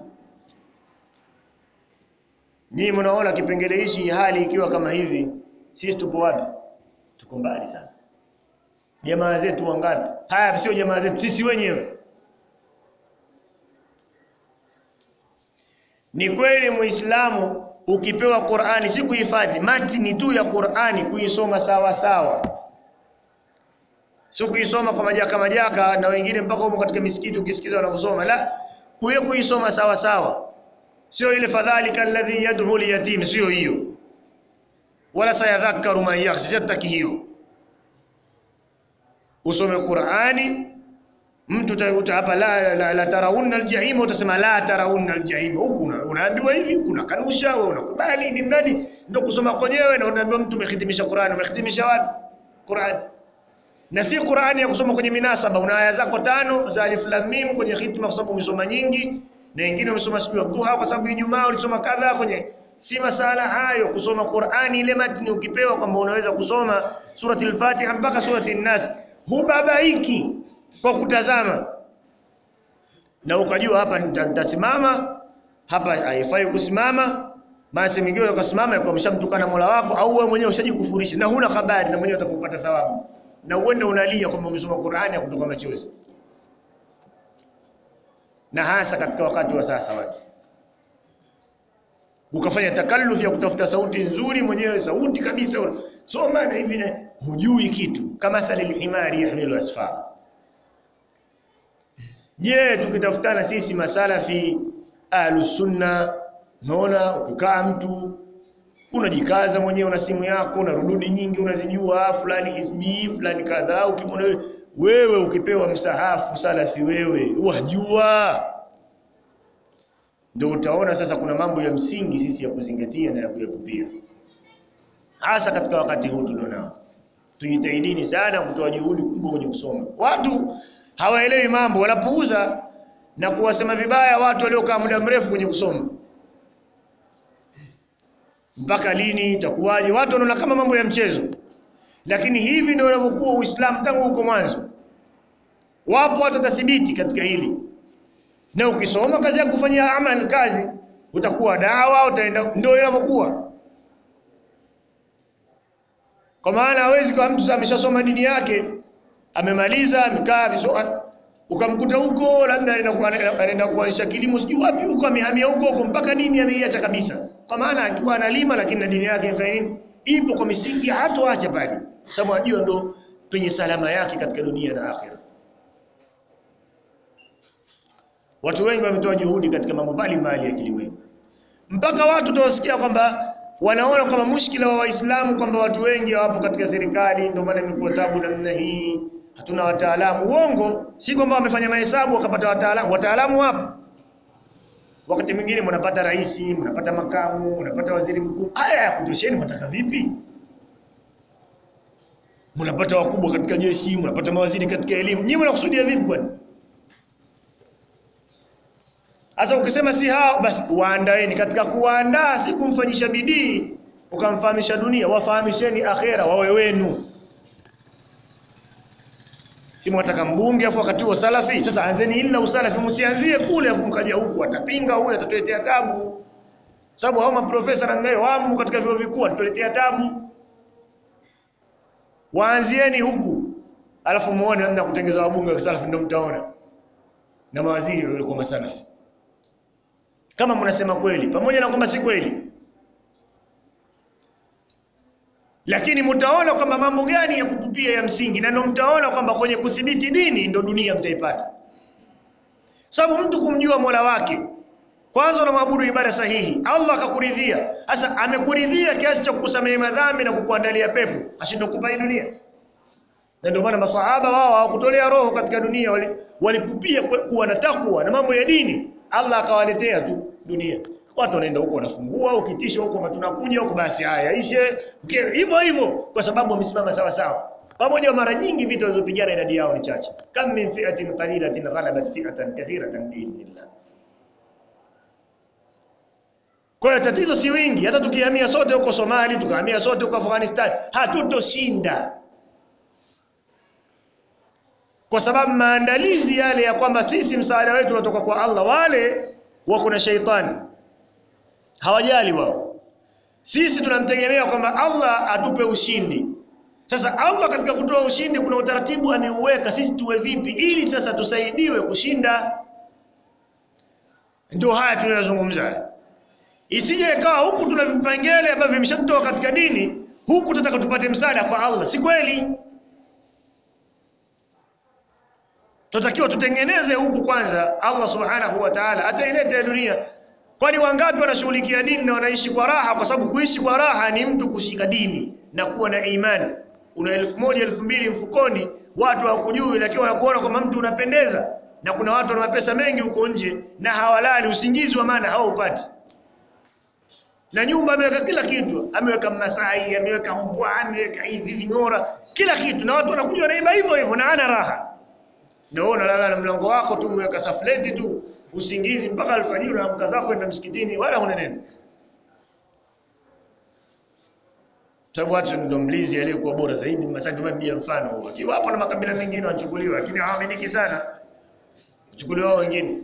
Nyinyi mnaona kipengele hichi, hali ikiwa kama hivi, sisi tupo wapi? Tuko mbali sana. Jamaa zetu wangapi? Haya, sio jamaa zetu, sisi wenyewe. Ni kweli Muislamu ukipewa Qur'ani si kuhifadhi matini tu ya Qur'ani, kuisoma sawa sawa, si kuisoma kwa majaka majaka, na wengine mpaka huko katika misikiti ukisikiza wanavyosoma, la kuye kuisoma sawa sawa, sio ile fadhalika alladhi yad'u liyatim, sio hiyo, wala sayadhakkaru man yakhsha, sitaki hiyo. Usome Qur'ani mtu utakuta hapa la, la, la taraunna aljahim, utasema la taraunna aljahim. Huku unaambiwa hivi, kuna kanusha, wewe unakubali, ni mradi ndio kusoma kwenyewe, na unaambiwa mtu umehitimisha Qur'an. Umehitimisha wapi Qur'an? Na si Qur'an ya kusoma kwenye minasaba, una aya zako tano za alif lam mim kwenye hitma, kwa sababu umesoma nyingi, na wengine umesoma siku ya dhuha kwa sababu Ijumaa ulisoma kadha kwenye si masala hayo. Kusoma Qur'ani ile matni ukipewa kwamba unaweza kusoma surati al-Fatiha mpaka surati an-Nas, hubabaiki kwa kutazama na ukajua hapa nitasimama hapa, haifai kusimama. Basi mwingine ukasimama kwa mshamtukana Mola wako, au wewe mwenyewe ushajikufurisha na huna habari, na mwenyewe utakupata thawabu, na uende unalia kwamba umesoma Qur'ani ya kutoka machozi, na hasa katika wakati wa sasa watu ukafanya takallufi ya kutafuta sauti nzuri, mwenyewe sauti kabisa soma na hivi, hujui kitu, kama thalil himari yahmilu asfara Je, tukitafutana sisi masalafi ahlus sunna, unaona ukikaa mtu unajikaza mwenyewe, una simu yako una rududi nyingi unazijua, fulani hizbi fulani kadhaa, ukimwona wewe ukipewa msahafu salafi wewe wajua, ndio utaona sasa kuna mambo ya msingi sisi ya kuzingatia na ya kuyapupia, hasa katika wakati huu tulionao. Tujitahidini sana kutoa juhudi kubwa kwenye kusoma. Watu hawaelewi mambo, wanapuuza na kuwasema vibaya watu waliokaa muda mrefu kwenye kusoma. Mpaka lini itakuwaje? Watu wanaona kama mambo ya mchezo, lakini hivi ndio unavyokuwa Uislamu tangu huko mwanzo. Wapo watu watathibiti katika hili, na ukisoma kazi ya kufanyia amal kazi, utakuwa dawa, utaenda. Ndio inavyokuwa, kwa maana hawezi kwa mtu ameshasoma dini yake amemaliza amekaa vizuri, ukamkuta huko labda anaenda kuanzisha kilimo sijui wapi huko, amehamia huko huko mpaka dini ameiacha kabisa, kwa maana akiwa analima lakini na dini yake inafanya nini? Ipo kwa misingi, hatoacha bado, sababu ajua ndo penye salama yake katika dunia na akhera. Watu wengi wametoa juhudi katika mambo mbalimbali ya kilimwengu, mpaka watu utawasikia kwamba wanaona kwamba mushkila wa Waislamu kwamba watu wengi hawapo katika serikali, ndio maana imekuwa tabu namna hii, hatuna wataalamu. Uongo, si kwamba wamefanya mahesabu wakapata wataalamu. Wataalamu wapo. Wakati mwingine mnapata rais, mnapata makamu, mnapata waziri mkuu. Haya ya kutosheni, mnataka vipi? Mnapata wakubwa katika jeshi, mnapata mawaziri katika elimu. Nyinyi mnakusudia vipi kwani? Sasa ukisema si hao basi waandaeni. Katika kuwaandaa si kumfanyisha bidii ukamfahamisha dunia, wafahamisheni akhera wawe wenu. Si mwataka mbunge afu wakati huo salafi. Sasa anzeni hili la usalafi, msianzie kule afu mkaja huku, atapinga huyu, atatuletea tabu. Sababu hao maprofesa na ngayo wamo katika vyuo vikuu, atatuletea tabu. Waanzieni huku, alafu muone namna kutengeza wabunge wa salafi, ndio mtaona na mawaziri walikuwa masalafi kama mnasema kweli, pamoja na kwamba si kweli, lakini mtaona kwamba mambo gani ya kupupia ya msingi, na ndio mtaona kwamba kwenye kudhibiti dini ndio dunia mtaipata. sababu mtu kumjua mola wake kwanza unamwabudu ibada sahihi, Allah akakuridhia. Sasa amekuridhia kiasi cha kukusamehe madhambi na kukuandalia pepo, ashindwe kukupa hii dunia? Na ndio maana masahaba wao hawakutolea roho katika dunia, walipupia wali kuwa na takwa na mambo ya dini, Allah akawaletea tu dunia. Watu wanaenda huko wanafungua, ukitisha huko tunakuja huko, basi haya ishe hivyo hivyo, kwa sababu wamesimama sawa sawa. Pamoja mara nyingi vita walizopigana idadi yao ni chache, kam min fi'atin qalilatin ghalabat fi'atan kathiratan biidhnillah. Kwa hiyo tatizo si wingi. Hata tukihamia sote huko Somali, tukahamia sote huko Afghanistan, hatutoshinda, kwa sababu maandalizi yale ya kwamba sisi msaada wetu unatoka kwa Allah, wale wako na sheitani, hawajali wao. Sisi tunamtegemea kwamba Allah atupe ushindi. Sasa Allah katika kutoa ushindi, kuna utaratibu ameuweka, sisi tuwe vipi ili sasa tusaidiwe kushinda. Ndio haya tunayozungumza Isije ikawa huku tuna vipengele ambavyo vimeshatoka katika dini, huku tunataka tupate msaada kwa Allah. Si kweli. Tunatakiwa tutengeneze huku kwanza, Allah subhanahu wa ta'ala ataileta dunia. Kwani wangapi wanashughulikia dini na wanaishi kwa raha? Kwa sababu kuishi kwa raha ni mtu kushika dini na kuwa na imani. Una elfu moja elfu mbili mfukoni, watu hawakujui, lakini wanakuona kwamba mtu unapendeza, na kuna watu wana mapesa mengi huko nje na hawalali, usingizi wa maana hawaupati na nyumba ameweka kila kitu, ameweka Masai, ameweka mbwa, ameweka hivi ving'ora, kila kitu, na watu wanakuja wanaiba hivyo hivyo, na ana raha. Na wewe unalala na mlango wako tu, umeweka safleti tu, usingizi mpaka alfajiri, unaamka zako kwenda msikitini, wala huna neno, sababu watu ndio mlizi aliyekuwa bora zaidi. Masai ndio mbia mfano huo, akiwa hapo na makabila mengine wanachukuliwa, lakini hawaaminiki sana, chukuliwa wao wengine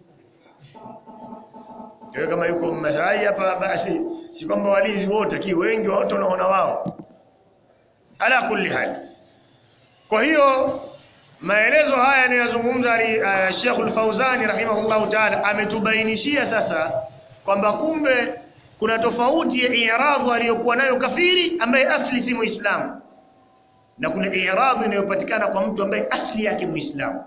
kwa kama yuko Masai hapa basi si kwamba walizi wote ki wengi wote wanaona wao. Ala kulli hali. Kwa hiyo maelezo haya yanayozungumza uh, Sheikh Al-Fauzani rahimahullahu ta'ala ametubainishia sasa kwamba kumbe kuna tofauti ya i'radhu aliyokuwa nayo kafiri ambaye asli si Muislamu na kuna i'radhu inayopatikana kwa mtu ambaye asli yake Muislamu,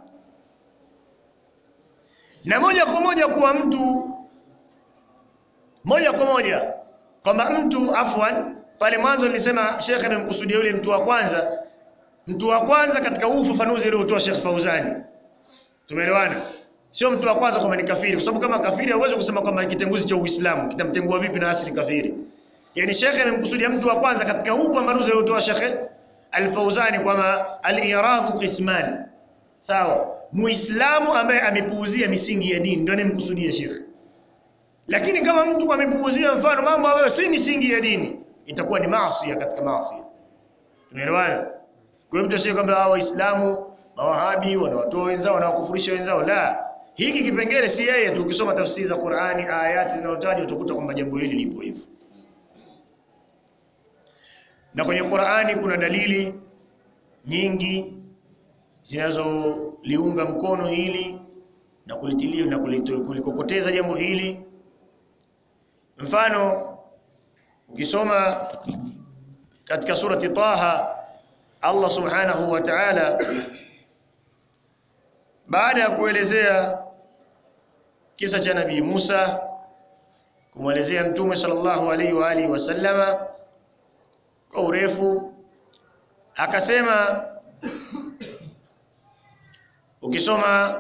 na moja kwa moja kuwa mtu moja kwa moja kwamba mtu afwan, pale mwanzo nilisema Sheikh amemkusudia yule mtu wa kwanza. Mtu wa kwanza katika huu ufafanuzi uliotoa Sheikh Fauzani, tumeelewana? Sio mtu wa kwanza kwamba ni kafiri, kwa sababu kama kafiri hauwezi kusema kwamba ni kitenguzi cha Uislamu. Kitamtengua vipi na asili kafiri? Yani Sheikh amemkusudia mtu wa kwanza katika huu ufafanuzi uliotoa Sheikh Al-Fauzani kwamba al-iradhu qisman, sawa. Muislamu ambaye amepuuzia misingi ya dini ndio anemkusudia Sheikh lakini kama mtu amepuuzia mfano mambo ambayo si misingi ya dini, itakuwa ni maasi katika maasi. Tumeelewana? Kwa hiyo mtu asije kwamba hao Waislamu mawahabi wanawatoa wenzao wanawakufurisha wenzao, la. Hiki kipengele si yeye tu. Ukisoma tafsiri za Qur'ani, ayati zinazotajwa utakuta kwamba jambo hili lipo hivyo, na kwenye Qur'ani kuna dalili nyingi zinazoliunga mkono hili na kulitilia na kulikokoteza jambo hili. Mfano, ukisoma katika surati Taha, Allah subhanahu wa ta'ala baada ya kuelezea kisa cha Nabii Musa, kumwelezea Mtume sallallahu alaihi wa alihi wasallama kwa urefu, akasema ukisoma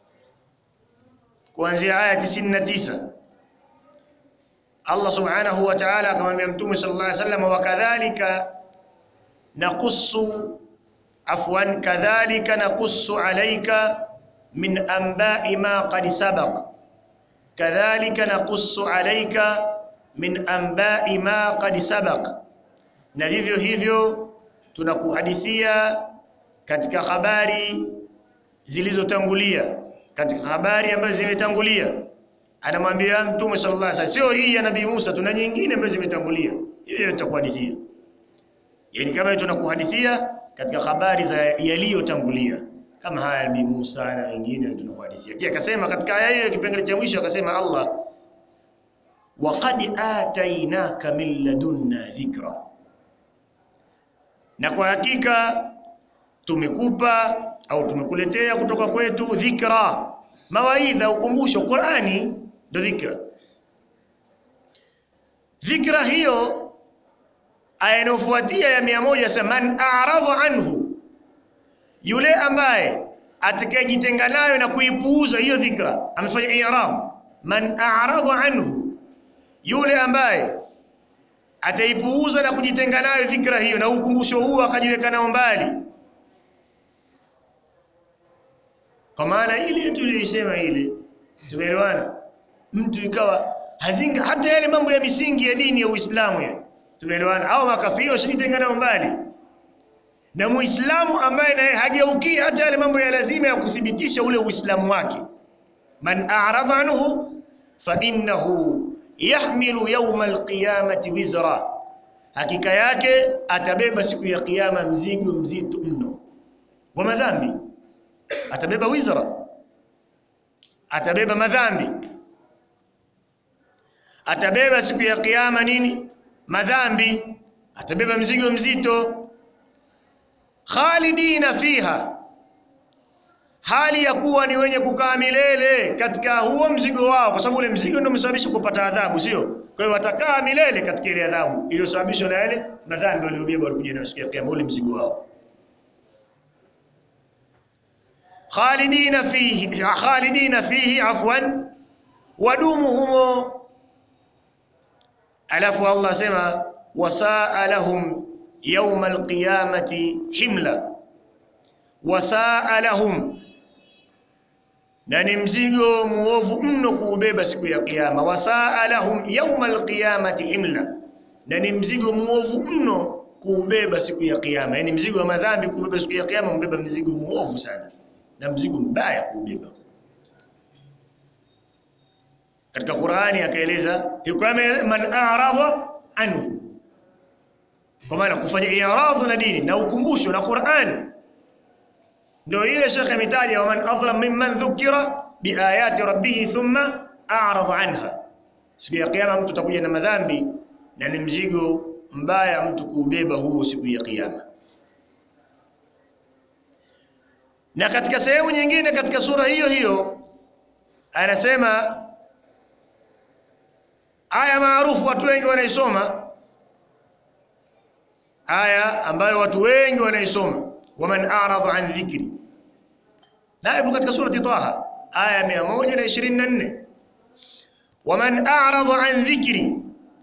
kuanzia aya 99 Allah subhanahu wa ta'ala akamwambia Mtume sallallahu alaihi wasallam, wa kadhalika naqussu afwan kadhalika naqussu alayka min anba'i ma qad sabaq kadhalika naqussu alayka min anba'i ma qad sabaq, na vivyo hivyo tunakuhadithia katika habari zilizotangulia katika habari ambazo zimetangulia. Anamwambia Mtume sallallahu alaihi wasallam, sio hii ya Nabii Musa, tuna nyingine ambazo zimetangulia, hiyo tutakuhadithia. Yani kama tunakuhadithia katika habari za yaliyotangulia kama haya Nabii Musa na wengine tunakuhadithia. Kisha akasema katika aya hiyo kipengele cha mwisho akasema Allah, waqad atainaka min ladunna dhikra, na kwa hakika tumekupa au tumekuletea kutoka kwetu dhikra, mawaidha, ukumbusho. Qur'ani ndo dhikra. Dhikra hiyo aya inayofuatia ya mia moja sema man a'radha anhu, yule ambaye atakayejitenga nayo na kuipuuza hiyo dhikra, amefanya i'rad. Man a'radha anhu, yule ambaye ataipuuza na kujitenga nayo dhikra hiyo na ukumbusho huo akajiweka nao mbali, kwa maana ile tuliyoisema ile, tumeelewana. Mtu ikawa hazinga hata yale mambo ya misingi ya dini ya Uislamu ya tumeelewana, au makafiri washajitenga nao mbali, na Muislamu ambaye naye hageuki hata yale mambo ya lazima ya kuthibitisha ule Uislamu wake, man a'rada anhu fa innahu yahmilu yawma alqiyamati wizra, hakika yake atabeba siku ya kiyama mzigo mzito mno wa madhambi. Atabeba wizra, atabeba madhambi, atabeba siku ya kiyama nini? Madhambi, atabeba mzigo mzito. Khalidina fiha, hali ya kuwa ni wenye kukaa milele katika huo mzigo wao, kwa sababu ule mzigo ndio umesababisha kupata adhabu, sio? Kwa hiyo watakaa milele katika ile adhabu iliyosababishwa na yale madhambi waliobeba walikuja nayo siku ya kiyama, ule mzigo wao. Khalidina fihi, khalidina fihi afwan, wadumu humo. Alafu Allah asema wasaa lahum yawma alqiyamati himla, wasaa lahum na ni mzigo muovu mno kuubeba siku ya kiyama. Wasaa lahum yauma alqiyamati himla, na ni mzigo muovu mno kuubeba siku ya kiyama. Yani mzigo wa madhambi kuubeba siku ya kiyama, mbeba mzigo muovu sana na mzigo mbaya kuubeba. Katika Qur'ani akaeleza yuko man a'rada anhu, kwa maana kufanya i'radhu na dini na ukumbusho na Qur'ani ndio ile Sheikh ametaja waman adlam mimman dhukira biayati rabbih thumma a'rada anha. Siku ya kiyama mtu atakuja na madhambi na ni mzigo mbaya mtu kuubeba huo siku ya kiyama. Na katika sehemu nyingine katika sura hiyo hiyo anasema aya maarufu watu wengi wanaisoma, aya ambayo watu wengi wanaisoma waman a'rada an dhikri, na ipo katika surati Taha aya 124, waman a'rada an dhikri,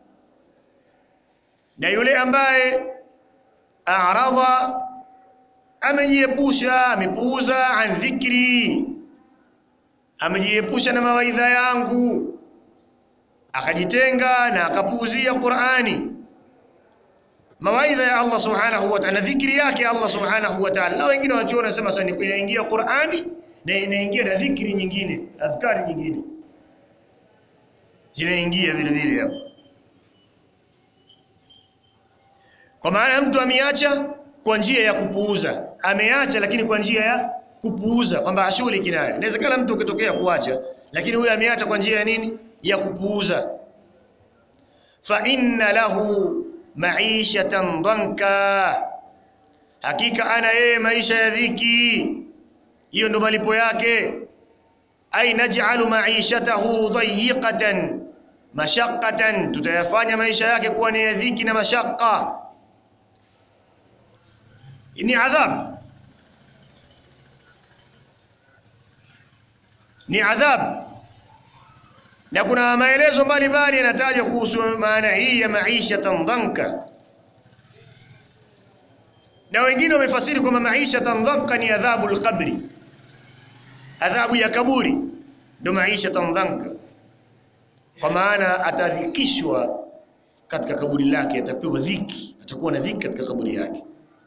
na yule ambaye a'rada, amejiepusha amepuuza, an dhikri, amejiepusha na mawaidha yangu, akajitenga na akapuuzia Qur'ani mawaidha ya Allah subhanahu wa ta'ala, dhikri yake Allah subhanahu wa ta'ala. Na wengine wanachuona wanasema sasa ni inaingia Qur'ani na inaingia na dhikri nyingine, adhkari nyingine zinaingia vile vile hapo, kwa maana mtu ameacha kwa njia ya kupuuza, ameacha lakini kwa njia ya kupuuza, kwamba ashughuliki nayo. Inawezekana mtu ukitokea kuacha, lakini huyo ameacha kwa njia ya nini? Ya kupuuza. fa inna lahu maishatan dhanka, hakika ana yeye maisha ya dhiki. Hiyo ndo malipo yake. Ai naj'alu maishatahu dayiqatan mashaqqatan, tutayafanya maisha yake kuwa ni ya dhiki na mashaqqa, ni adhab, ni adhab na kuna maelezo mbalimbali yanatajwa kuhusu maana hii ya maishatan dhanka, na wengine wamefasiri kwamba maishatan dhanka ni adhabu alqabri, adhabu ya kaburi ndio maishatan dhanka, kwa maana atadhikishwa katika kaburi lake, atapewa dhiki, atakuwa na dhiki katika kaburi yake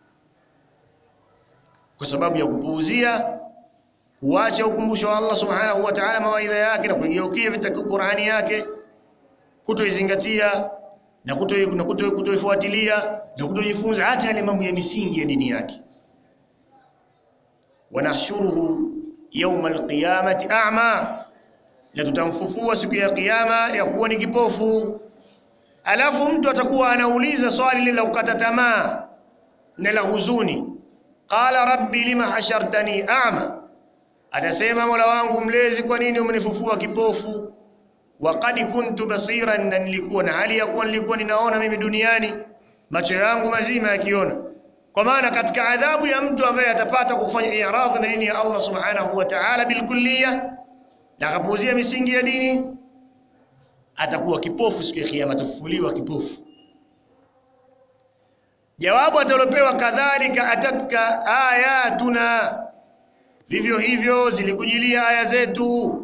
kwa sababu ya kupuuzia kuacha ukumbusho wa Allah subhanahu wa ta'ala, mawaidha yake na kuigeukia vitaka Qur'ani yake, kutoizingatia na kutoifuatilia na kutojifunza hata yale mambo ya misingi ya dini yake. wanahshuruhu yawma alqiyamati a'ma, na tutamfufua siku ya kiyama ya kuwa ni kipofu. Alafu mtu atakuwa anauliza swali lile la kukata tamaa na la huzuni, qala rabbi lima hashartani a'ma atasema Mola wangu mlezi, kwa nini umenifufua kipofu? Waqad kuntu basiran, na nilikuwa na hali ya kuwa nilikuwa ninaona mimi duniani, macho yangu mazima yakiona. Kwa maana katika adhabu ya mtu ambaye atapata kufanya i'radhi na dini ya Allah subhanahu wa ta'ala bilkulliya, na akapuuzia misingi ya dini, atakuwa kipofu siku ya Kiyama, atafufuliwa kipofu. Jawabu atalopewa kadhalika, atatka ayatuna, vivyo hivyo zilikujilia aya zetu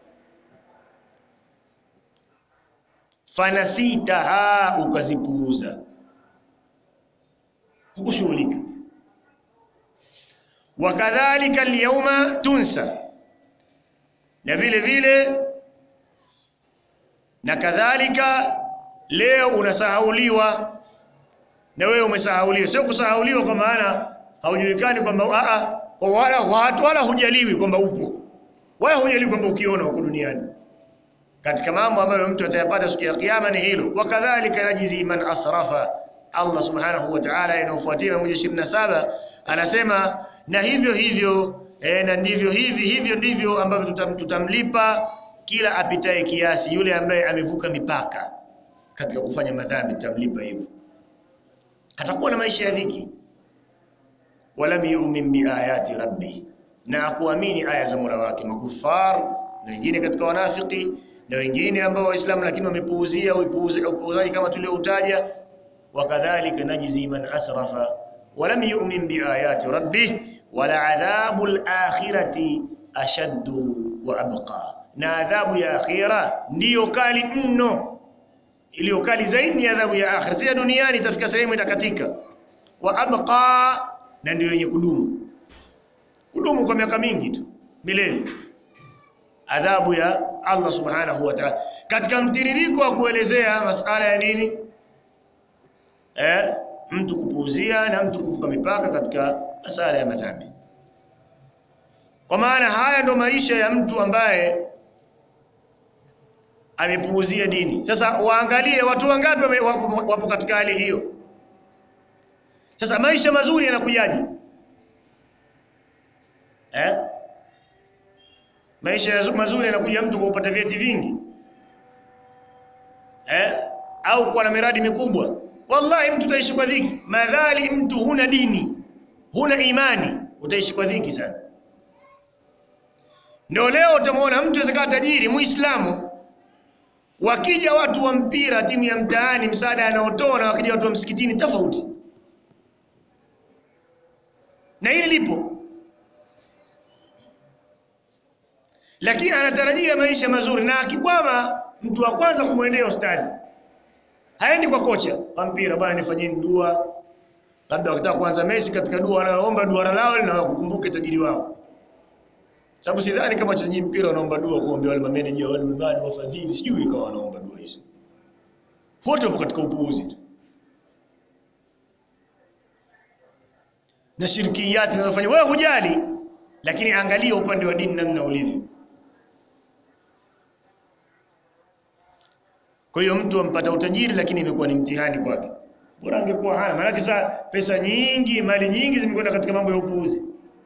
fanasitaha, ukazipuuza, hukushughulika. Wakadhalika alyawma tunsa, na vile vile na kadhalika leo unasahauliwa, na wewe umesahauliwa. Sio kusahauliwa kwa maana haujulikani kwamba a a, wala watu wala hujaliwi kwamba upo, wala hujaliwi kwamba ukiona huko duniani katika mambo ambayo mtu atayapata siku ya kiyama ni hilo. Wakadhalika najizi man asrafa, Allah subhanahu wa ta'ala inayofuatia 127 anasema na hivyo hivyo e, na ndivyo hivi hivyo ndivyo ambavyo tutam, tutamlipa kila apitaye kiasi, yule ambaye amevuka mipaka katika kufanya madhambi, tutamlipa hivyo, atakuwa na maisha ya dhiki. Walam yu'min biayati rabbi, na akuamini aya za Mola wake. Makufar na wengine katika wanafiki na wengine ambao Waislamu lakini wamepuuzia upuuzaji kama tulioutaja. Wakadhalika najzi man asrafa walam yu'min biayati rabbih wala adhabu al-akhirati ashaddu wa abqa, na adhabu ya akhira ndiyo kali mno, iliyo kali zaidi ni adhabu ya akhira. Si ya duniani, itafika sehemu itakatika. Wa abqa, na ndiyo yenye kudumu kudumu kwa miaka mingi tu milele adhabu ya Allah subhanahu wa ta'ala, katika mtiririko wa kuelezea masala ya nini eh, mtu kupuuzia na mtu kuvuka mipaka katika masala ya madhambi. Kwa maana haya ndo maisha ya mtu ambaye amepuuzia dini. Sasa waangalie watu wangapi wapo katika hali hiyo. Sasa maisha mazuri yanakujaje eh? Maisha mazuri yanakuja mtu kwa kupata vyeti vingi eh? au kuwa na miradi mikubwa. Wallahi, mtu utaishi kwa dhiki, madhali mtu huna dini, huna imani, utaishi kwa dhiki sana. Ndio leo utamwona mtu aweza kuwa tajiri Muislamu, wakija watu wa mpira, timu ya mtaani, msaada anaotoa, na wakija watu wa msikitini, tofauti. Na hili lipo lakini anatarajia maisha mazuri, na akikwama, mtu wa kwanza kumwendea ustadhi, haendi kwa kocha wa mpira, bwana nifanyeni dua. Labda wakitaka kuanza mechi, katika dua wanaomba duara lao na wakukumbuke tajiri wao, sababu sidhani kama wachezaji mpira wanaomba dua kuombea wale mameneja wale mabani wafadhili, sijui kama wanaomba dua hizo. Wote wapo katika upuuzi tu na shirikiyati zinazofanya. Wewe hujali, lakini angalia upande wa dini namna ulivyo. Kwa hiyo mtu ampata utajiri lakini imekuwa ni mtihani kwake. Bora angekuwa hana, maana sasa pesa nyingi, mali nyingi zimekwenda katika mambo ya upuuzi.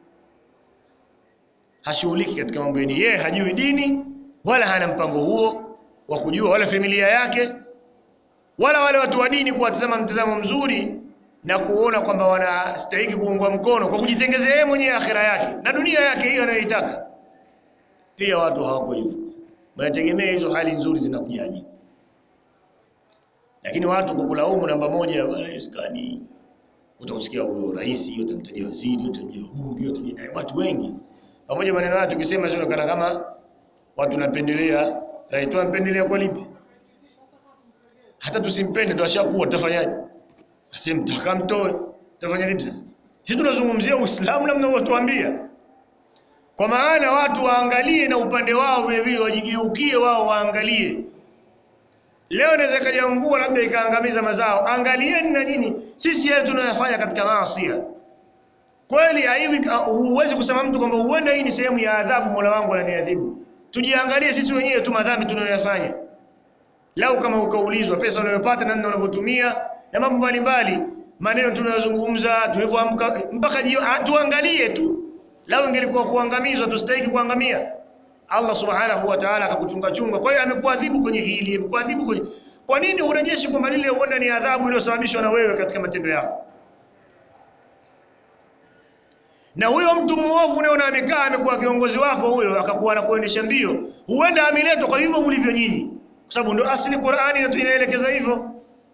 Hashughuliki katika mambo ya dini. Yeye hajui dini wala hana mpango huo wa kujua, wala familia yake wala wale watu wa dini kuwatazama mtazamo mzuri na kuona kwamba wanastahili kuungwa mkono kwa kujitengezea yeye mwenyewe akhira yake na dunia yake hiyo anayoitaka. Pia watu hawako hivyo, wanategemea hizo hali nzuri zinakujaje lakini watu kukulaumu namba moja, wala iskani, utausikia huyo rais, utamtajia waziri, utamtajia bunge, utamtajia watu wengi pamoja. Maneno haya tukisema sio kana kama watu napendelea rais, tunampendelea kwa lipi? Hata tusimpende ndo ashakuwa, tutafanyaje? Asimtaka mtoe, tutafanya vipi sasa? Sisi tunazungumzia Uislamu namna unatuambia, kwa maana watu waangalie na upande wao vile vile, wajigeukie wao, waangalie Leo inaweza kaja mvua labda ikaangamiza mazao. Angalieni na nyinyi, sisi yale tunayofanya katika maasi kweli, haiwi. Huwezi kusema mtu kwamba huenda hii ni sehemu ya adhabu, Mola wangu ananiadhibu. Tujiangalie sisi wenyewe tu madhambi tunayoyafanya. Lau kama ukaulizwa pesa unayopata, namna unavyotumia na mambo mbalimbali, maneno tunayozungumza, tulivyoamka mpaka jio, tuangalie tu Lao ingelikuwa kuangamizwa, tustahiki kuangamia. Allah subhanahu wa ta'ala akakuchunga chunga. Kwa hiyo amekuadhibu kwenye hili, amekuadhibu kwenye. Kwa nini urejeshi kwamba lile huenda ni adhabu iliyosababishwa na wewe katika matendo yako? Na huyo mtu muovu unaona amekaa amekuwa kiongozi wako huyo, akakuwa anakuendesha mbio, huenda ameletwa kwa hivyo mlivyo nyinyi, kwa sababu ndio asili Qur'ani na inaelekeza hivyo.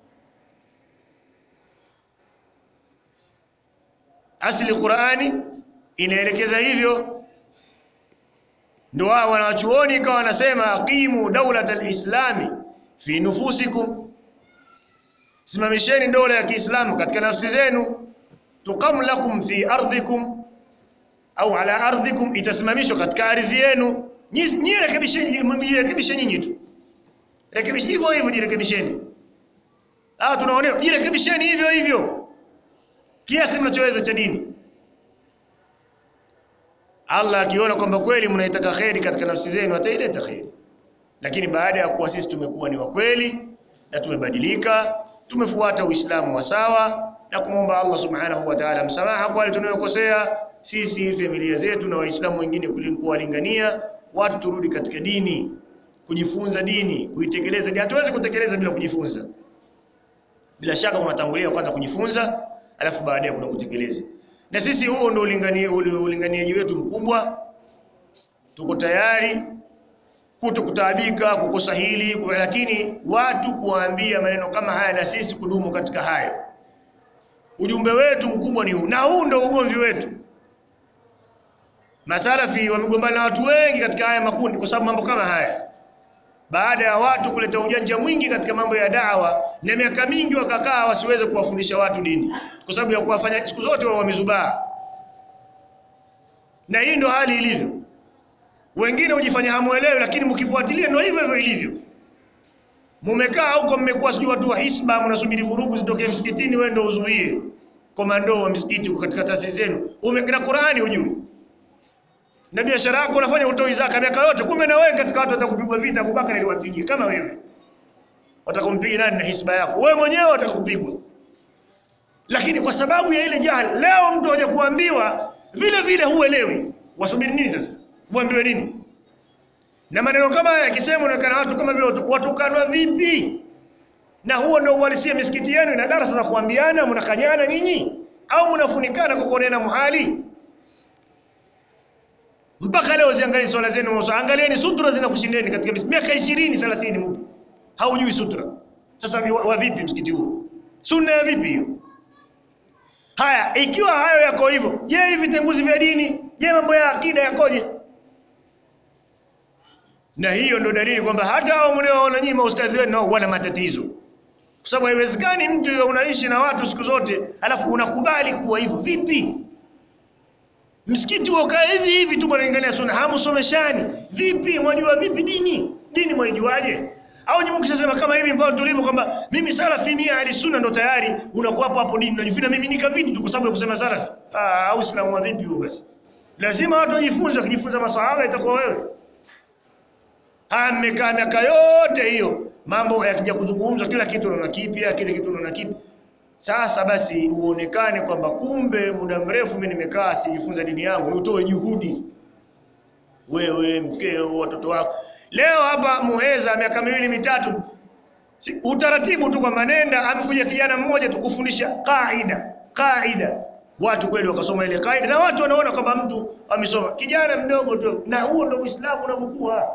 Asili Qur'ani inaelekeza hivyo. Ndio wao wanachuoni ikawa wanasema aqimu daulat alislami fi nufusikum, simamisheni dola ya Kiislamu katika nafsi zenu. Tuqam lakum fi ardhikum au ala ardhikum, itasimamishwa katika ardhi yenu. Nyinyi rekebisheni, jirekebishe nyinyi tu, rekebishi hivyo hivyo, jirekebisheni. Ah, tunaonewa, jirekebisheni hivyo hivyo kiasi mnachoweza cha dini. Allah akiona kwamba kweli mnaitaka kheri katika nafsi zenu ataileta kheri, lakini baada ya kuwa sisi tumekuwa ni wa kweli na tumebadilika, tumefuata Uislamu wa sawa na kumwomba Allah subhanahu wa ta'ala msamaha kwa wale tunayokosea sisi, familia zetu na Waislamu wengine, kuwalingania watu turudi katika dini, kujifunza dini, kuitekeleza dini. Hatuwezi kutekeleza bila kujifunza. Bila shaka unatangulia kwanza kujifunza, alafu baadaye kuna kutekeleza na sisi huo ndio ulinganiaji wetu mkubwa. Tuko tayari kutokutaabika kukosa hili, lakini watu kuwaambia maneno kama haya na sisi kudumu katika hayo. Ujumbe wetu mkubwa ni huu, na huu ndio ugomvi wetu. Masalafi wamegombana na watu wengi katika haya makundi kwa sababu mambo kama haya, baada ya watu kuleta ujanja mwingi katika mambo ya dawa, na miaka mingi wakakaa wasiweze kuwafundisha watu dini kwa sababu ya kuwafanya siku zote wao wamezubaa, na hii ndio hali ilivyo. Wengine hujifanya hamuelewi, lakini mkifuatilia ndio hivyo hivyo ilivyo. Mumekaa huko, mmekuwa sijui watu wa hisba, mnasubiri vurugu zitokee msikitini, wewe ndio uzuie. Komando wa msikiti uko katika taasisi zenu, umekina Qur'ani hujui, na biashara yako unafanya utoi zaka miaka yote, kumbe na wewe katika watu watakupigwa vita. Abubakar aliwapigia kama wewe, watakumpiga nani na hisba yako? Wewe mwenyewe watakupigwa lakini kwa sababu ya ile jahili, leo mtu haja kuambiwa vile vile huelewi, wasubiri nini sasa? Uambiwe nini? Na maneno kama haya yakisema, unaonekana watu kama vile watukanwa vipi? Na huo ndio uhalisia. Misikiti yenu ina darasa za kuambiana, mnakanyana nyinyi au mnafunikana kwa kuonena muhali? Mpaka leo ziangalie swala zenu, angalieni sutra zinakushindeni katika miaka 20 30, mpo haujui sutra. Sasa wa vipi msikiti huo? Sunna ya vipi hiyo? Haya, ikiwa hayo yako hivyo, je, hivi vitenguzi vya dini, je, mambo ya akida yakoje? Na hiyo ndo dalili kwamba hata hao mnaoona nyinyi maustadhi wenu nao wana matatizo, kwa sababu haiwezekani mtu unaishi na watu siku zote alafu unakubali kuwa hivyo. Vipi msikiti ukae hivi hivi tu mnalingania sunna, hamsomeshani? Vipi mwajua vipi dini? Dini mwaijuaje? au nyinyi mkishasema kama hivi mfano tulivyo kwamba mimi salafi mia ali sunna ndo tayari unakuwa hapo hapo dini unajifina mimi nika vitu tu kwa sababu ya kusema salafi. Ah, au Uislamu wa vipi huo basi? Lazima watu wajifunze, wakijifunza masahaba itakuwa wewe. Ah, mmekaa miaka yote hiyo mambo yakija kuzungumzwa kila kitu unaona kipya, kile kitu unaona kipya. Sasa basi uonekane kwamba kumbe muda mrefu mimi nimekaa sijifunza dini yangu, utoe juhudi wewe, mkeo, watoto wako Leo hapa Muheza miaka miwili mitatu, si, utaratibu tu kwamba nenda, amekuja kijana mmoja tu kufundisha kaida kaida, watu kweli wakasoma ile kaida, na watu wanaona kwamba mtu amesoma, kijana mdogo tu, na huo ndio Uislamu unavyokuwa,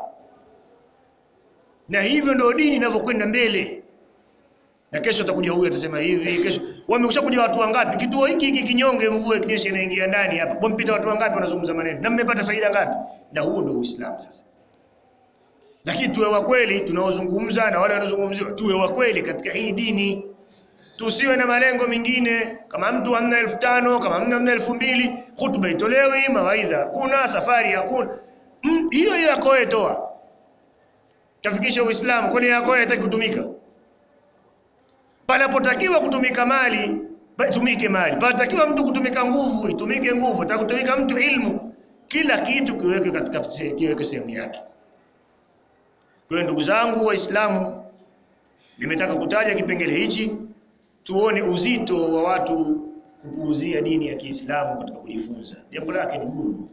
na hivyo ndio dini inavyokwenda mbele. Na kesho atakuja huyu atasema hivi, kesho wamekwisha kuja watu wangapi? Kituo hiki hiki kinyonge, mvua ikinyesha inaingia ndani hapa, wampita watu wangapi wanazungumza maneno, na mmepata faida ngapi? Na huo ndio Uislamu sasa lakini tuwe wa kweli tunaozungumza na wale wanaozungumziwa, tuwe wa kweli katika hii dini, tusiwe na malengo mengine. Kama mtu hamna elfu tano kama mtu hamna elfu mbili hutuba itolewi, mawaidha kuna safari hakuna hiyo hiyo yako wewe toa, tafikisha Uislamu, kwani yako wewe hataki kutumika. Panapotakiwa kutumika mali tumike mali, panapotakiwa mtu kutumika nguvu itumike nguvu, atakutumika mtu ilmu, kila kitu kiweke katika kiweke sehemu yake. Kwa hiyo ndugu zangu Waislamu, nimetaka kutaja kipengele hichi tuone uzito wa watu kupuuzia dini ya Kiislamu katika kujifunza, jambo lake ni gumu.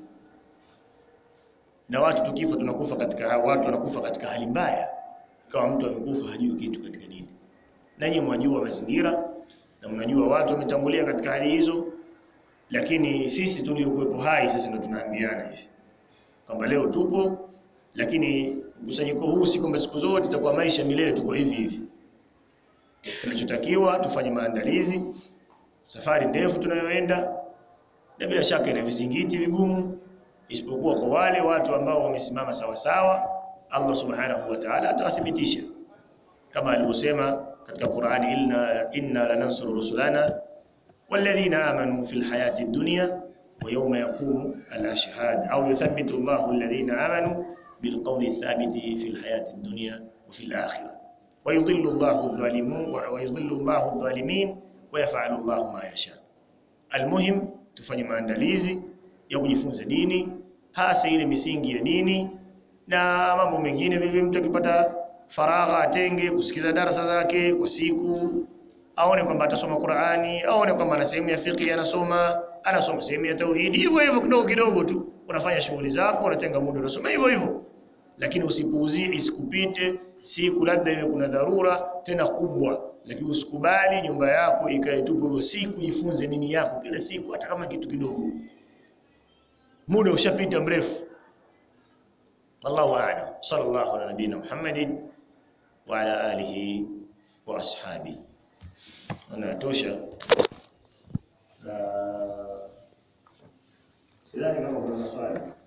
Na watu tukifa, tunakufa katika watu wanakufa katika hali mbaya, kama mtu amekufa hajui kitu katika dini. Nanyi mwajua mazingira na mnajua watu wametangulia katika hali hizo, lakini sisi tuliokuwepo hai sasa ndio tunaambiana hivi kwamba leo tupo, lakini mkusanyiko huu si kwamba siku zote itakuwa maisha milele tuko hivi hivi. Tunachotakiwa tufanye maandalizi, safari ndefu tunayoenda, na bila shaka ina vizingiti vigumu, isipokuwa kwa wale watu ambao wamesimama sawa sawa, Allah subhanahu wa ta'ala atawathibitisha kama alivyosema katika Qur'ani, inna inna lanansuru rusulana walladhina amanu fil hayati dunya wa yawma yaqumu al-ashhad au yuthabbitu Allahu alladhina amanu bil qawli thabiti fil hayati dunya wa fil akhirah wa yudhillu Allahu adh-dhalimin wa yudhillu Allahu adh-dhalimin wa yaf'alu Allahu ma yasha. Almuhim, tufanye maandalizi ya kujifunza dini, hasa ile misingi ya dini na mambo mengine vile vile. Mtu akipata faragha atenge kusikiza darasa zake kwa siku, aone kwamba atasoma Qur'ani, aone kwamba ana sehemu ya fiqh anasoma, anasoma sehemu ya tauhidi, hivyo hivyo kidogo kidogo tu, unafanya shughuli zako, unatenga muda unasoma hivyo hivyo, lakini usipuuzie, isikupite siku, labda iwe kuna dharura tena kubwa, lakini usikubali nyumba yako ikae tupu hivyo, siku jifunze dini yako kila siku, hata kama kitu kidogo. Muda ushapita mrefu. Wallahu a'lam. Sallallahu ala nabina Muhammadin wa ala alihi wa ashabi. Anatosha. Na sidhani kama kuna maswali.